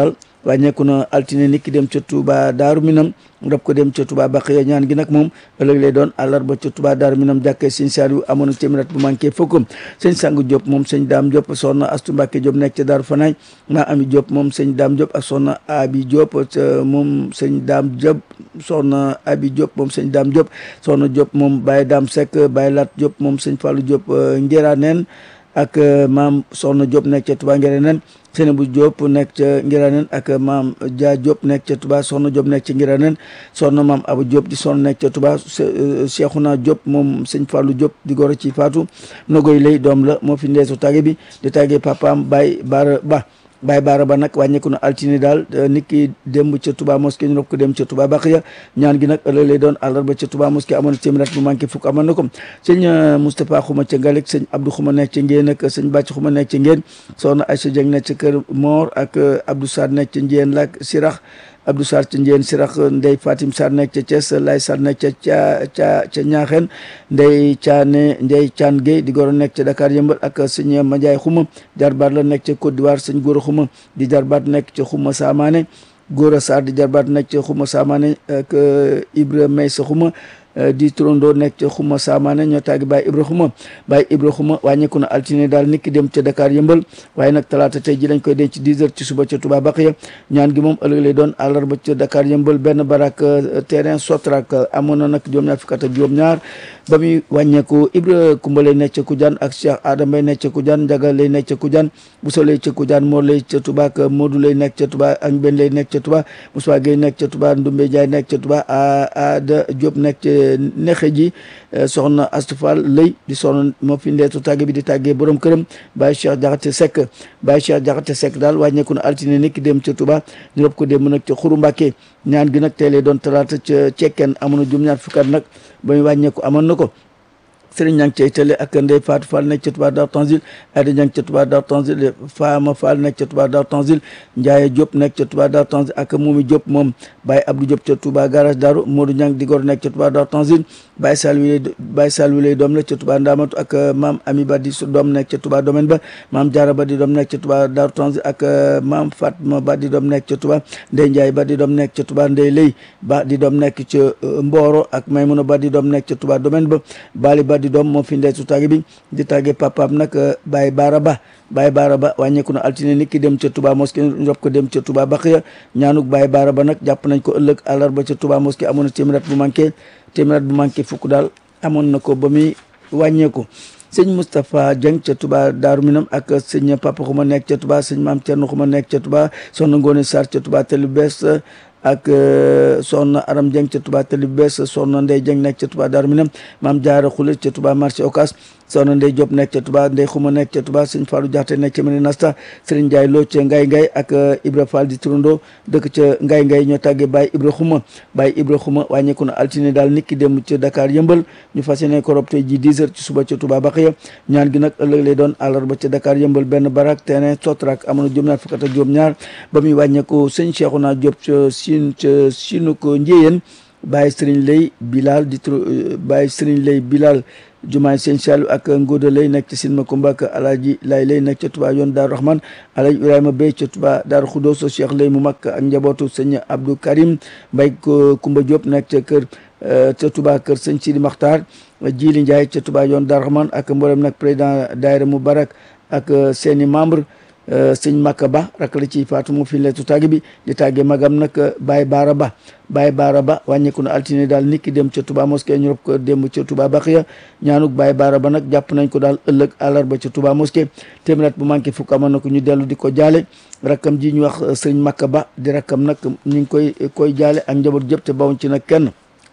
wàññeeku na altine niki dem ca Touba Daaru Minam rob ko dem ca Touba Baqiya ñaan gi nag moom ëllëg lay doon àllarba ca Touba Daaru Minam jàkkee sëñ Saliou amoon na téeméer bu manqué fukk sëñ Sang Diop moom sëñ Daam Diop soxna Astu Mbàkke Diop nekk ca Daaru Fanaay maa Ami Diop moom sëñ Daam Diop ak soxna Abi Diop moom sëñ Daam Diop soxna Abi Diop moom sëñ Daam Diop soxna Diop moom Baye Daam Seck Baye Lat Diop moom sëñ Fallou Diop Ngéraneen ak maam soxna Diop nekk ca Touba Ngéraneen Seynabou Diop nekk ca Ngiraaneen ak maam Dia Diop nekk ca Touba soxna Diop nekk ca Ngiraaneen soxna maam Abu Diop di soxna nekk ca Touba Cheikhouna Diop moom sëñ Fallou Diop di goro ci Fatou Nogoy lay doom la moo fi ndeesu tàgge bi di tàggee papaam Baye Bara Ba Baye Bara Ba nag wàññeeku na altine daal nit ki démb ca Touba mosquée ñu rob ko dem ca Touba Baqiya ñaan gi nag ëllëg lay doon àllarba ca Touba mosquée amoon na téeméer bu manqué fukk amoon na ko sëñ Moustapha Xuma ca Ngalik sëñ Abdou Xuma nekk ca Ngéen ak sëñ Bàcc Xuma nekk ca Ngéen soxna Aïssa Dieng nekk ca Kër Mor ak Abdou Sarr nekk ca Njéen lak Sirax Abdou Sarr ca Njéen Sirax Ndey Fatim Sarr nekk ca Thiès Lay Sarr nekk ca ca ca ca Ñaaxeen Ndey Caane Ndey Caan Gueye di goro nekk ca Dakar yëmbal ak sëñ Madiaye Xuma jarbaat la nekk ca Côte d'Ivoire sëñ Góora Xuma di jarbaat nekk ca Xuma Saamaane Góora Sarr di jarbaat nekk ca Xuma Saamaane ak Ibra Maysa Xuma di turandoo nekk ca xuma saamaane ñoo tàggi Baye Ibra xuma Baye Ibra xuma wàññeeku na altine daal nit ki dem ca Dakar yëmbal waaye nag talaata tey ji lañ koy denc 10 heures ci suba ca Touba Baqiya ñaan gi moom ëllëg lay doon àllarba ca Dakar yëmbal benn barak terrain Sotrak amoon na nag juróom-ñaar fukk ak juróom-ñaar ba muy wàññeeku Ibra Kumba lay nekk ca Kujaan ak Cheikh Adama lay nekk ca Kujaan Njaga lay nekk ca Kujaan Bousso lay ca Kujaan Mor lay ca Touba ak Modou lay nekk ca Touba ak Ben lay nekk ca Touba Moussa Gueye nekk ca Touba Ndumbe Jaay nekk ca Touba Ada Diop nekk ca nexe ji soxna Astufal lëy di soxna moo fi ndeetu tàgge bi di tàggee borom këram Baye Cheikh Jaxate Seck Baye Cheikh Jaxate Seck daal wàññeeku na altine nekk dem ca Touba ñu rob ko dem nag ca Xuru Mbàkke ñaan gi nag tey lay doon talaata ca cekkeen amoon na juróom-ñaar fukkat nag ba muy wàññeeku amoon na ko Sëriñ ñang cay télé ak Ndey Fatou Fall nekk ca Touba Daaru Tanzil Ayda ñang ca Touba Daaru Tanzil Fama Fall nekk ca Touba Daaru Tanzil Ndiaye Diop nekk ca Touba Daaru Tanzil ak Momi Diop moom Baye Abdou Diop ca Touba garage Daaru Modou ñang di gor nekk ca Touba Daaru Tanzil Baye Sall wi lay Baye Sall wi lay doom la ca Touba Ndamatu ak maam Ami Ba di su doom nekk ca Touba domaine ba maam Diarra Ba di doom nekk ca Touba Daaru Tanzil ak maam Fatma Ba di doom nekk ca Touba Ndey Ndiaye Ba di doom nekk ca Touba Ndey Lay Ba di doom nekk ca Mboro ak Maymuna Ba di doom nekk ca Touba domaine ba Bali Ba di doom moo fi ndeetu tàgge bi di tàgge papaam nag Baye Bara Ba Baye Bara Ba wàññeeku na altine nit ki dem ca Touba mosquée rob ko dem ca Touba Baqiya ñaanuk Baye Bara Ba nag jàpp nañ ko ëllëg àllarba ca Touba mosquée amoon na téeméer bu manqué téeméer bu manqué fukk daal amoon na ko ba muy wàññeeku sëñ Moustapha Dieng ca Touba Daaru Minam ak sëñ Papa Xuma nekk ca Touba sëñ Maam Thierno Xuma nekk ca Touba soxna Ngoone Sarr ca Touba Télé Bees ak soxna Aram Dieng ca Touba Télé Bees soxna Ndey Dieng nekk ca Touba Daaru Minam maam Jaara Xule ca Touba marché Ocass soxna Ndey Diop nekk ca Touba Ndey Xuma nekk ca Touba sëñ Fallou Diakhate nekk ca Mene Nasta Serigne Ndiaye Lo ca Ngay Ngay ak Ibra Fall di turando dëkk ca Ngay Ngay ñoo tàggee Baye Ibra Xuma Baye Ibra Xuma wàññeeku na altine daal nit ki dem ca Dakar yëmbal ñu fas yéene ko rob tey ji 10 heures ci suba ca Touba Baqiya ñaan gi nag ëllëg lay doon àllarba ca Dakar yëmbal benn barak terrain Sotrak amoon na juróom-ñaar fukk ak juróom-ñaar ba muy wàññeeku sëñ Cheikhouna Diop ca Sine ca Sinu ko Njéyeen Baye Serigne Lay Bilal di tur Baye Serigne Lay Bilal jumaay sëñ Saliou ak Ngóoda lay nekk ci Silma Kumba ak Alaaji lay lay nekk ca Touba yoon Daaru Rahman Alaaji Ibrahima Bey ca Touba Daaru Xudoos Cheikh lay mu mag ak njabootu sëñ Abdou Karim Mbay Kumba Diop nekk ca kër ca Touba kër sëñ Sidi Maxtaar Jili Ndiaye ca Touba yoon Daaru Rahman ak mboolem nag président daayira Mubarak ak seeni membre sëñ Makka Ba rak la ci faatu mu fi leetu tàgg bi di tàggee magam nag Baye Baara Ba Baye Baara Ba wàññeeku na altine daal nit ki dem ca Touba mosquée ñu rob ko dem ca Touba Baqiya ñaanuk Baye Baara Ba nag jàpp nañ ko daal ëllëg àllarba ca Touba mosquée téeméer bu manqué fukk amoon na ko ñu dellu di ko jaale rakkam ji ñu wax sëñ Makka Ba di rakkam nag ñu ngi koy koy jaale ak njaboot jëpp te bawuñ ci nag kenn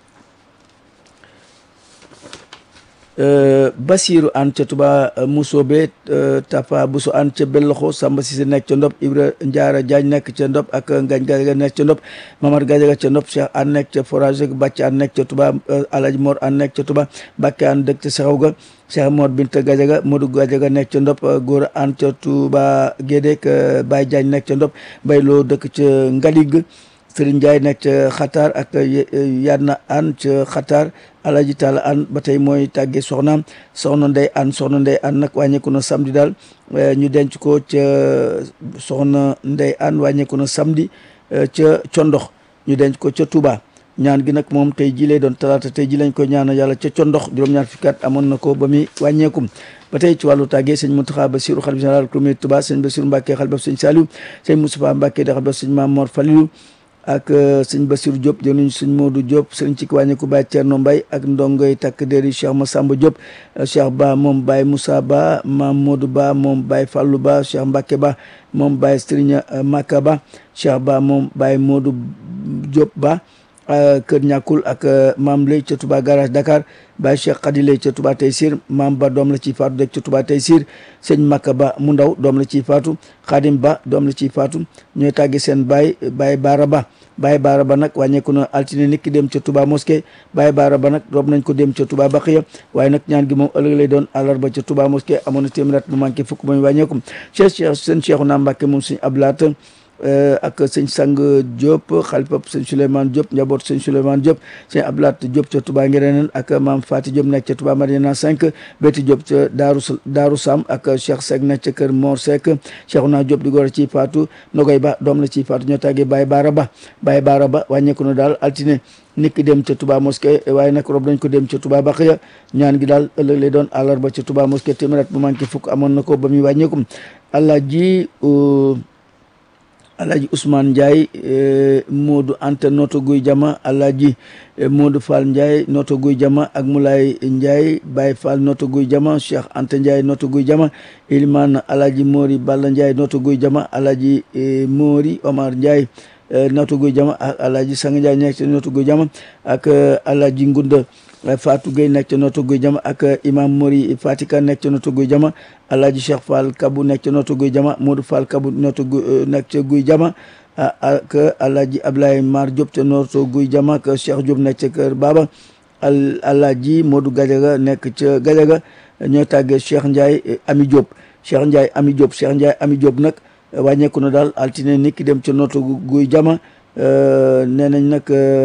Basiru an ca Touba Musobe Tafa Buso an ca Belloxo Samba Sise nekk ca Ndop Ibra Ndiara Diagne nekk ca Ndop ak Ngañ Gajaga nekk ca Ndop Mamar Gajaga ca Ndop Cheikh an nekk ca Forage Bàcc an nekk ca Touba Alaji Mor an nekk ca Touba Bakke an dëkk ca Sexaw ga Cheikh Mor Binta Gajaga Modou Gajaga nekk ca Ndop Góora an ca Touba Gédek Baye Diagne nekk ca Ndop Bayloo dëkk ca Ngalig Serigne Ndiaye nekk ca Xataar ak Yanna An ca Xataar Alaji Talla An ba tey mooy tàggee soxnaam soxna Ndey An soxna Ndey An nag wàññeeku na samedi daal ñu denc ko ca soxna Ndey An wàññeeku na samedi ca Condox ñu denc ko ca Touba ñaan gi nag moom tey ji lay doon talaata tey ji lañ ko ñaanal yàlla ca Condox juróom-ñaar fukki at amoon na ko ba muy wàññeekum ba tey ci wàllu tàggee sëñ Mountakha Bassirou xalifa général kulmi Touba sëñ Bassirou Mbacké xalifa sëñ Saliou sëñ Moustapha Mbacké da xalifa sëñ Mame Mor Falilou ak sëñ Bassirou Diop jëluñ sëñ Modou Diop sëriñ ci wàññeeku Baye Thierno Mbaye ak ndongoy takk déri Cheikh Massamba Diop Cheikh Ba moom Baye Moussa Ba Mame Modou Ba moom Baye Fallou Ba Cheikh Mbacké Ba moom Baye Serigne Maka Ba Cheikh Ba moom Baye Modou Diop Ba kër ñàkkul ak maam lay ca Touba garage Dakar Baye Cheikh Khady lay ca Touba Taysir maam ba doom la ciy faatu dëkk ca Touba Taysir sëñ Makka ba mu ndaw doom la ciy faatu Khadim ba doom la ciy faatu ñooy tàgge seen Baye Baye Baara Ba Baye Baara Ba nag wàññeeku na altine nit ki dem ca Touba mosquée Baye Baara Ba nag rob nañ ko dem ca Touba Baxiya waaye nag ñaan gi moom ëllëg lay doon àllarba ca Touba mosquée amoon na téeméer at mu manqué fukk ba ñu wàññeeku Cheikh Cheikh seen Cheikhu naa Mbàkke moom suñu ablaat ak sëñ Sang Diop xalifa sëñ Souleymane Diop njaboot sëñ Souleymane Diop sëñ Ablaat Diop ca Touba Ngereneen ak maam Fati Diop nekk ca Touba Mariana 5 Béti Diop ca Daaru Daaru Sam ak Cheikh Seck nekk ca kër Mor Seck Cheikhouna Diop di góor ci faatu Nogoy Ba doom la ci faatu ñoo tàggee Baye Baara Ba Baye Baara Ba wàññeeku na daal altine nit ki dem ca Touba mosquée waaye nag rob nañ ko dem ca Touba Baxiya ñaan gi daal ëllëg lay doon àllarba ca Touba mosquée téeméer bu manqué fukk amoon na ko ba muy wàññeekum allah ji Alhaji Ousmane Ndiaye Modou Anta Noto Guy Jama Alhaji Modou Fall Ndiaye Noto Guy Jama ak Moulay Ndiaye Baye Fall Noto Guy Jama Cheikh Anta Ndiaye Noto Guy Jama Ilimane Alhaji Mori Balla Ndiaye Noto Guy Jama Alhaji Mori Omar Ndiaye Noto Guy Jama ak Alhaji Sang Ndiaye nekk ci Noto Guy Jama ak Alhaji Ngunda Fatou Gueye nekk ca Noto Guy Jama ak Imam Mori Fatika nekk ca Noto Guy Jama Alhaji Cheikh Fall Kabu nekk ca Noto Guy Jama Modou Fall Kabu Noto Guy nekk ca Guy Jama ak Alhaji Ablaye Mar Diop ca Noto Guy Jama ak Cheikh Diop nekk ca Kër Baba al Alhaji Modou Gadiaga nekk ca Gadiaga ñoo tàggee Cheikh Ndiaye Ami Diop Cheikh Ndiaye Ami Diop Cheikh Ndiaye Ami Diop nag wàññeeku na daal altine nit ki dem ca Noto Guy Jama nee nañ nag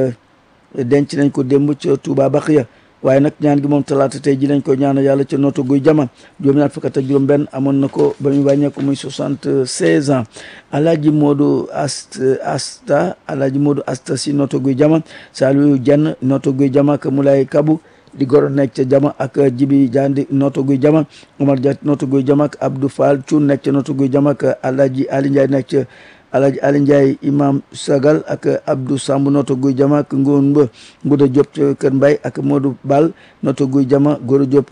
denc nañ ko démb ca Touba Baxiya waaye nag ñaan gi moom talaata tey ji lañ ko ñaanal yàlla ca Noto Guy Jama juróom-ñaar fukk ak juróom benn amoon na ko ba muy wàññeeku muy soixante seize ans alaaji Modou Ast Asta alaaji Modou Asta si Noto Guy Jama Saliou Dieng Noto Guy Jama ak Moulay Kabu di goro nekk ca Jama ak Jibi Jandi Noto Guy Jama Omar Dia Noto Guy Jama ak Abdou Fall Thioune nekk ca Noto Guy Jama ak alaaji Ali Ndiaye nekk ca Alhaji Ali Ndiaye imam Sagal ak Abdou Samb Noto Guy Jama ak Ngoon Ba Nguda Diop ca Kër Mbay ak Modou Bal Noto Guy Jama Goro Diop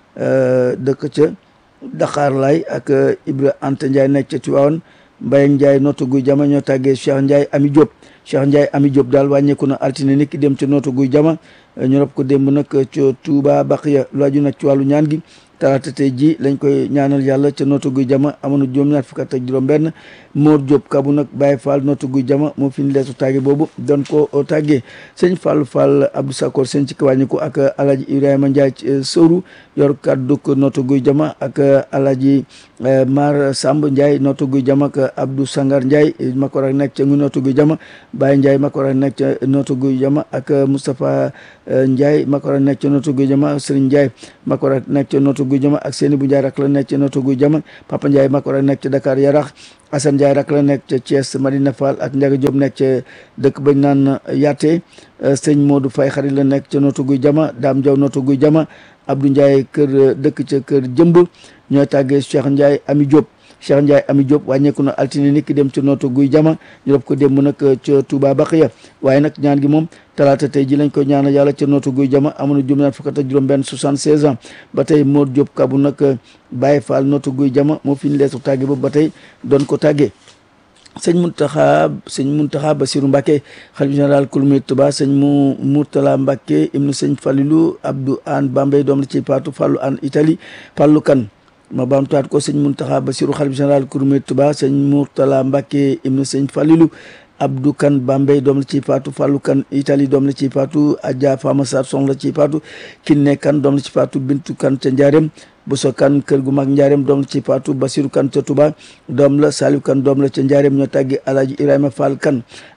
dëkk ca Dakar lay ak Ibra Anta Ndiaye nekk ca Tivaouane Mbaye Ndiaye Noto Guy Jama ñoo tàggee Cheikh Ndiaye Ami Diop Cheikh Ndiaye Ami Diop daal wàññeeku na altine nit ki dem ca Noto Guy Jama ñu rob ko démb nag ca Touba Baxiya lu aju nag ci wàllu ñaan gi talaata tey ji lañ koy ñaanal yàlla ca Noto Guy Jama amoon na juróom-ñaar fukk ak juróom benn Mor Diop kabu nag Baye Fall Noto Guy Jama moo fi ñu leesu tàgge boobu doon ko tàggee sëñ Fall Fall Abdou Sakor sëñ ci wàññi ko ak Alhaji Ibrahima Ndiaye Sowru yor kaddu Noto Guy Jama ak Alhaji Mar Samb Ndiaye Noto Guy Jama ak Abdou Sangar Ndiaye Makor ak nekk ca ngu Noto Guy Jama Baye Ndiaye Makor ak nekk ca Noto Guy Jama ak Moustapha Ndiaye Makor ak nekk ca Noto Guy Jama Serigne Ndiaye Makor ak nekk ca Noto Guy Jama ak Seni bu Ndiaye rak la nekk ca Noto Guy Jama Papa Ndiaye Makor ak nekk ca Dakar Yarax Assane Ndiaye rak la nekk ca Thiès Madina Fall ak Ndiaga Diop nekk ca dëkk bañ naan Yaate sëñ Modou Faye xarit la nekk ca Noto Guy Jama Dame Diaw Noto Guy Jama Abdou Ndiaye kër dëkk ca kër Jëmb ñooy tàggee Cheikh Ndiaye Ami Diop Cheikh Ndiaye Ami Diop wàññeeku na altine nit ki dem ca Noto Guy Jama ñu rob ko démb nag ca Touba Baxiya waaye nag ñaan gi moom talaata tey ji lañ ko ñaanal yàlla ca Noto Guy Jama amoon na juróom-ñaar fukk ak juróom benn soixante-seize ans ba tey Mor Diop kabu nag Baye Fall Noto Guy Jama moo fi ñu leesu tàgge boobu ba tey doon ko tàggee sëñ Muntaxa sëñ Muntaxa Basiru Mbàkke xalifa général kulmi Tuba sëñ mu Murtala Mbàkke ibnu sëñ Falilu Abdou An Bambey doom la ci Paatu Fallu An Italie Fallu Kan ma baamtuwaat ko sëñ Muntaxa Basiru xalifa général kulmi Tuba sëñ Murtala Mbàkke ibnu sëñ Falilu Abdou Kan Bambey doom la ci Paatu Fallu Kan Italie doom la ci Paatu Adja Fama Sarr son la ci Paatu Kinne Kan doom la ci Paatu Bintu Kan ca Njaareem Bousso kan kër gu mag njaareem doom la ci Fatou Basirou kan ca Touba doom la Saliou kan doom la ca njaareem ñoo tàggi Alhaji Ibrahima Fall kan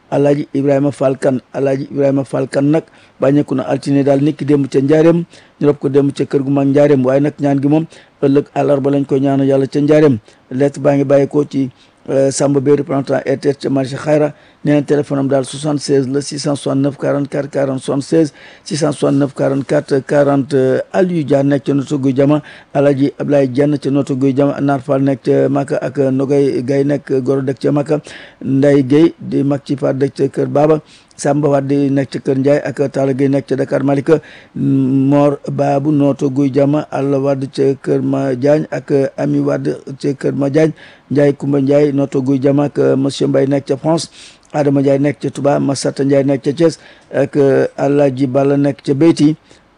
alaaji ibrahima fall kan alaaji ibrahima fall kan nag bàññeeku na altine daal niki démb ca njaareem ñu rob ko démb ca kër gu mag njaareem waaye nag ñaan gi moom ëllëg àllarba lañ koy ñaanal yàlla ca njaareem lettre baa ngi bàyyeekoo ci Samba Bey représentant RTS ca marché Xayra nee na téléphone am daal 76 la 669 44 40 76 669 44 40 Aliou Dia nekk ca Notto Gouye Diama Alaji Ablaye Dieng ca Notto Gouye Diama Naar Fall nekk ca Maka ak Nogay Gay nekk goro dëkk ca Maka Nday Guèye di mag ci par dëkk ca Kër Baba Samba Wade nekk ca Kër Ndiaye ak Talla Gueye nekk ca Dakar Malika Mor Babu Notto Gouye Diama Alla Wade ca Kër Ma Diagne ak Ami Wade ca Kër Ma Diagne Ndiaye Kumba Ndiaye Notto Gouye Diama ak monsieur Mbaye nekk ca France Adama Ndiaye nekk ca Touba Massata Ndiaye nekk ca Thiès ak Alaaji Balla nekk ca Beyti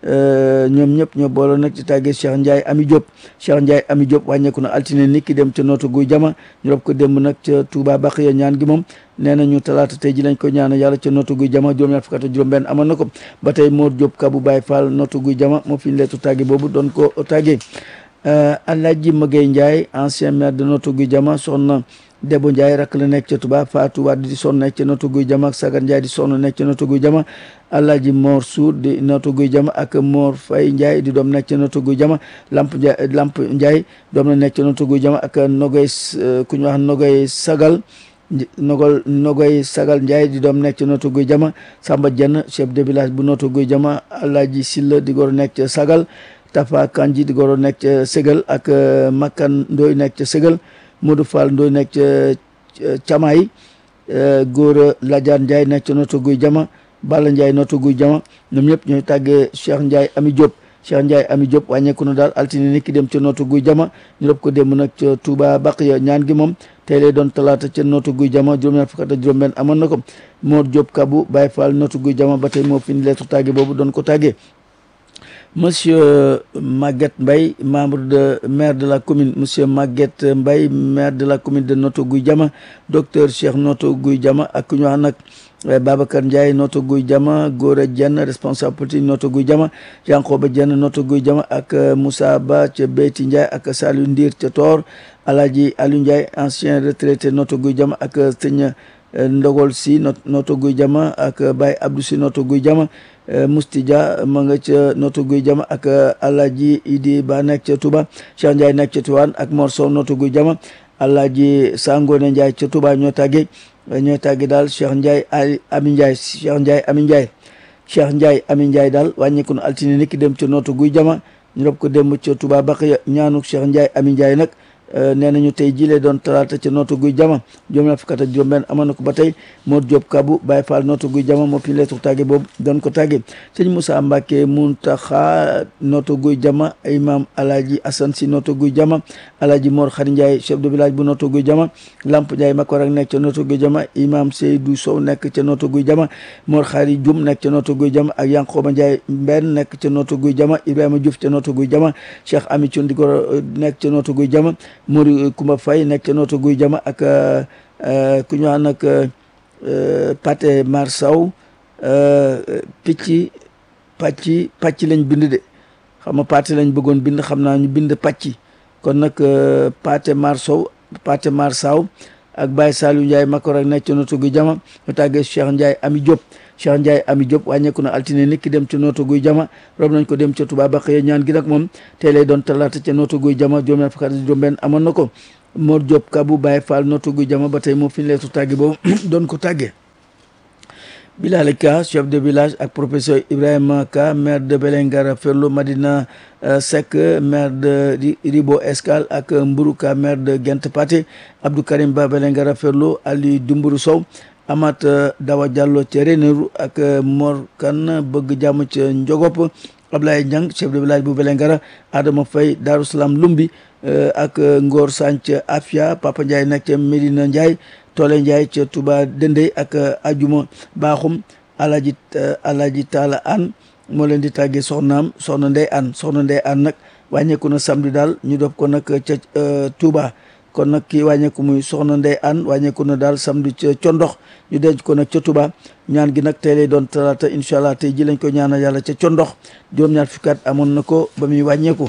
ñoom ñëpp ñoo booloo nag ci tàggee Cheikh Ndiaye Ami Diop Cheikh Ndiaye Ami Diop wàññeeku na altine nit ki dem ca Notto Gouye Diama ñu rob ko démb nag ca Touba Baxiya ñaan gi moom nee na ñu talaata tey ji lañ ko ñaana yàlla ca Notto Gouye Diama juróom-ñaar fukk ak juróom benn amoon na ko ba tey Mor Diop Kabou Baye Fall Notto Gouye Diama moo fi ñu leetu tàgge boobu doon ko tàggee Alaaji Magay Ndiaye ancien maire de Notto Gouye Diama soxna Debo Ndiaye rakk la nekk ca Touba Fatou Wade di sonn nekk ca Notto Gouye Diama ak Sagar Ndiaye di sonn nekk ca Notto Gouye Diama Alaaji Mor Sour di Notto Gouye Diama ak Mor Faye Ndiaye di doom nekk ca Notto Gouye Diama Lamp Ndiaye Lamp Ndiaye doom la nekk ca Notto Gouye Diama ak Nogay ku ñu wax Nogay Sagal Nogol Nogoy Sagal Ndiaye di doom nekk ca Notto Gouye Diama Samba Dieng chef de village bu Notto Gouye Diama Alaaji Silla di goro nekk ca Sagal Tafa Kanji di goro nekk ca Ségal ak Makkan Ndoy nekk ca Ségal Modou Fall Ndoy nekk ca Camaay Góora Ladiane Ndiaye nekk ca Notto Gouye Diama Balla Ndiaye Notto Gouye Diama ñoom ñëpp ñooy tàggee Cheikh Ndiaye Ami Diop Cheikh Ndiaye Ami Diop wàññeeku na daal altine ni ki dem ca Notto Gouye Diama ñu rob ko dem nag ca Touba Baqiya ñaan gi moom tey lay doon talaata ca Notto Gouye Diama juróom-ñaar fukk ak juróom-benn amoon na ko Mor Diop Kabou Baye Fall Notto Gouye Diama ba tey moo fi ñu leetu tàgge boobu doon ko tàggee Monsieur Maguette Mbaye membre de maire de la commune Monsieur Maguette Mbaye maire de la commune de Notto Gouye Diama docteur Cheikh Notto Gouye Diama ak ku ñu wax nag Babacar Ndiaye Notto Gouye Diama Gora Dieng responsable politique Notto Gouye Diama Yankoba Dieng Notto Gouye Diama ak Moussa Ba ca Beyti Ndiaye ak Saliou Ndir ca Tor Alhaji Aliou Ndiaye ancien retraité Notto Gouye Diama ak sëñ Ndogol si Notto Gouye Diama ak Baye Abdou si Notto Gouye Diama Musti Dia ma nga ca Notto Gouye Diama ak Alhaji Idi Ba nekk ca Touba Cheikh Ndiaye nekk ca Tivaouane ak Mor Sow Notto Gouye Diama Alhaji Sangone Ndiaye ca Touba ñoo tàggee ñooy tàggee daal Cheikh Ndiaye Ami Ndiaye Cheikh Ndiaye Ami Ndiaye Cheikh Ndiaye Ami Ndiaye daal wàññeeku na altine niki dem ca Notto Gouye Diama ñu rob ko dem ca Touba Baqiya ñaanu Cheikh Ndiaye Ami Ndiaye nag nee nañu tey jilee doon talaata ca Notto Gouye Diama juróom-ñaar fukk ak juróom-benn amoon na ko ba tey Mor Diop Kabou Baye Fall Notto Gouye Diama moo fi leetu tàgge boobu doon ko tàgge sëñ Moussa Mbacke Muntaxa Notto Gouye Diama imam Alhaji Assane Si Notto Gouye Diama Alhaji Mor Khari Ndiaye chef de village bu Notto Gouye Diama Lamp Ndiaye Makor ak nekk ca Notto Gouye Diama imam Seydou Sow nekk ca Notto Gouye Diama Mor Khari Dioum nekk ca Notto Gouye Diama ak Yankoba Ndiaye Mbenn nekk ca Notto Gouye Diama Ibrahima Diouf ca Notto Gouye Diama Cheikh Ami Thioune di ko nekk ca Notto Gouye Diama Mori Kumba Faye nekk ca Notto Gouye Diama ak ku ñu wax nag Paté Mar Sow picc pàcc pàcc lañ bind de xam nga Paté lañ bëggoon bind xam naa ñu bind pàcc kon nag Paté Mar Sow Paté Mar Sow ak Baye Saliou Ndiaye Makor ak nekk ca Notto Gouye Diama ñu tàggee Cheikh Ndiaye Ami Diop Cheikh Ndiaye Ami Diop wàññeeku na altine nit ki dem ca Notto Gouye Diama rob nañ ko dem ca Touba Baqiya ñaan gi nag moom tey lay doon talaata ca Notto Gouye Diama juróom-ñaar fukk ak juróom-benn amoon na ko Mor Diop Kabou Baye Fall Notto Gouye Diama ba tey moo fi ñu leetu tàgge boobu doon ko tàggee Bilal Ka chef de village ak professeur Ibrahima Ka maire de Belengara Ferlo Madina Seck maire de Ribo Escale ak Mburu Ka maire de Gent Paté Abdou Karim Ba Belengara Ferlo Ali Dumburu Sow Amat Dawa Diallo ca Ranérou ak Mor Kan bëgg jàmm ca Njogop Ablaye Niang chef de village bu Belengara Adama Faye Darou Salam Lumbi ak Ngor Sanc Afia Papa Ndiaye nekk ca Medina Ndiaye Toole Ndiaye ca Touba Dendey ak Ajuma Baaxum Alaji Alaji Taala An moo leen di tàggee soxnaam soxna Ndey An soxna Ndey An nag wàññeeku na samedi daal ñu def ko nag ca Touba kon nag kii wàññeeku muy soxna Ndey An wàññeeku na daal samedi ca Condox ñu denc ko nag ca Touba ñaan gi nag tey lay doon talaata incha allah tey ji lañ ko ñaanal yàlla ca Condox juróom-ñaar fukki at amoon na ko ba muy wàññeeku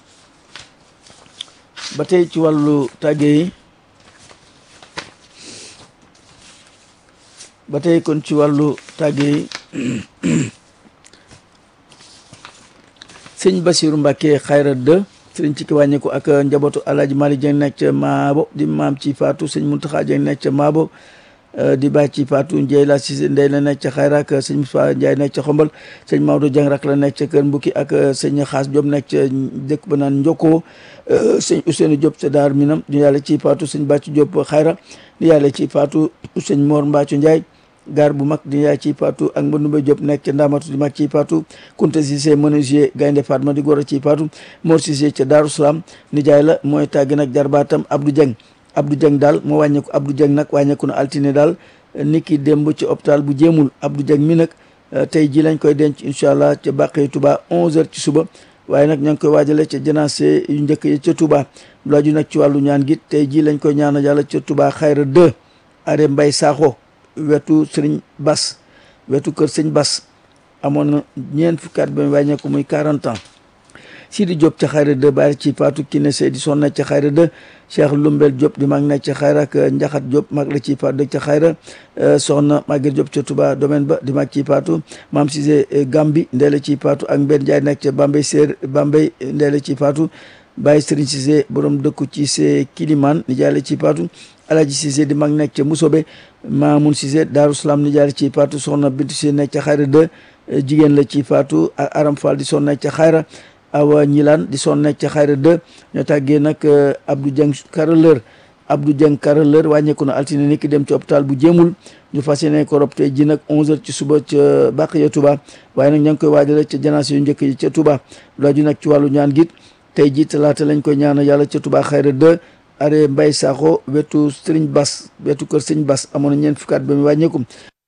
ba tey ci wàllu tàgge yi ba tey kon ci wàllu tàgge yi sëñ Basiru Mbàkke xayra de sëriñ ci ki wàññeeku ak njabootu alaaji Mali Jeng nekk ca Maabo di maam ci faatu sëñ Muntaxa Jeng nekk ca Maabo di bàyyi ci faatu Ndiaye la si ndey la nekk ca xayra ak sëñ Moussa Ndiaye nekk ca xombal sëñ Maodo Jeng rak la nekk ca kër Mbukki ak sëñ Xaas Diop nekk ca dëkk ba naan Njokkoo sëñ Ousseynou Diop ca Daar Minam di yàlla ci faatu sëñ Bàccu Diop xayra di yàlla ci faatu sëñ Mor Mbacco Ndiaye gaar bu mag di yaay ci paatu ak Mbanoumbe Diop nekk ca Ndamatu di mag ci paatu Kunta Cissé menuisier Gaynde Fatma di góor a ci paatu Mor Cissé ca Daaru Salaam nijaay la mooy tàgg nag jarbaatam Abdou Dieng Abdou Dieng daal moo wàññeeku Abdou Dieng nag wàññeeku na altine daal niki démb ci hôpital bu jéemul Abdou Dieng mi nag tey ji lañ koy denc incha allah ca Bàqee Touba 11h ci suba waaye nag ña ngi koy waajale ca janaase yu njëkk yi ca Touba lu aju nag ci wàllu ñaan gi tey ji lañ koy ñaanal yàlla ca Touba xayra 2 are Mbay Saaxo wetu sëriñ Bas wetu kër sëñ Bas amoon na ñeent fukki at ba mu wàññeeku muy 40 ans Sidi Diop ca xayra de bàyyi ci Fatou Kiné Seydi son nekk ca xayra de Cheikh Lumbel Diop di mag nekk ca xayra ak Njaxat Diop mag la ci Fatou dëkk ca xayra soxna Maguette Diop ca Touba domaine ba di mag ci Fatou Maam Cissé Gambi ndeela ci Fatou ak Mbène Ndiaye nekk ca Bambey Séer Bambey ndeela ci Fatou Baye Serigne Cissé borom dëkku ci see Kiliman ni jaale ci Fatou Alaji Cissé di mag nekk ca Musobe Mamoun Cissé Daaru Salaam ni jaale ci Fatou soxna Bintu Cissé nekk ca xayra de jigéen la ci Fatou ak Aram Fall di son nekk ca xayra awa ñilaan di son nekk ca xayra de ñoo tàggee nag Abdou Dieng carreleur Abdou Dieng carreleur wàññeeku na altine ni ki dem ci hôpital bu jéemul ñu fas yéene ko rob tey ji nag 11h ci suba ca Baqiya Touba waaye nag ña ngi koy waajale ca janaase yu njëkk yi ca Touba laaju nag ci wàllu ñaan git tey ji talaata lañ koy ñaanal yàlla ca Touba xayra de are Mbay Sakho wetu Sëriñ Bas wetu kër Sëriñ Bas amoon na ñeent fukkaat ba mu wàññeeku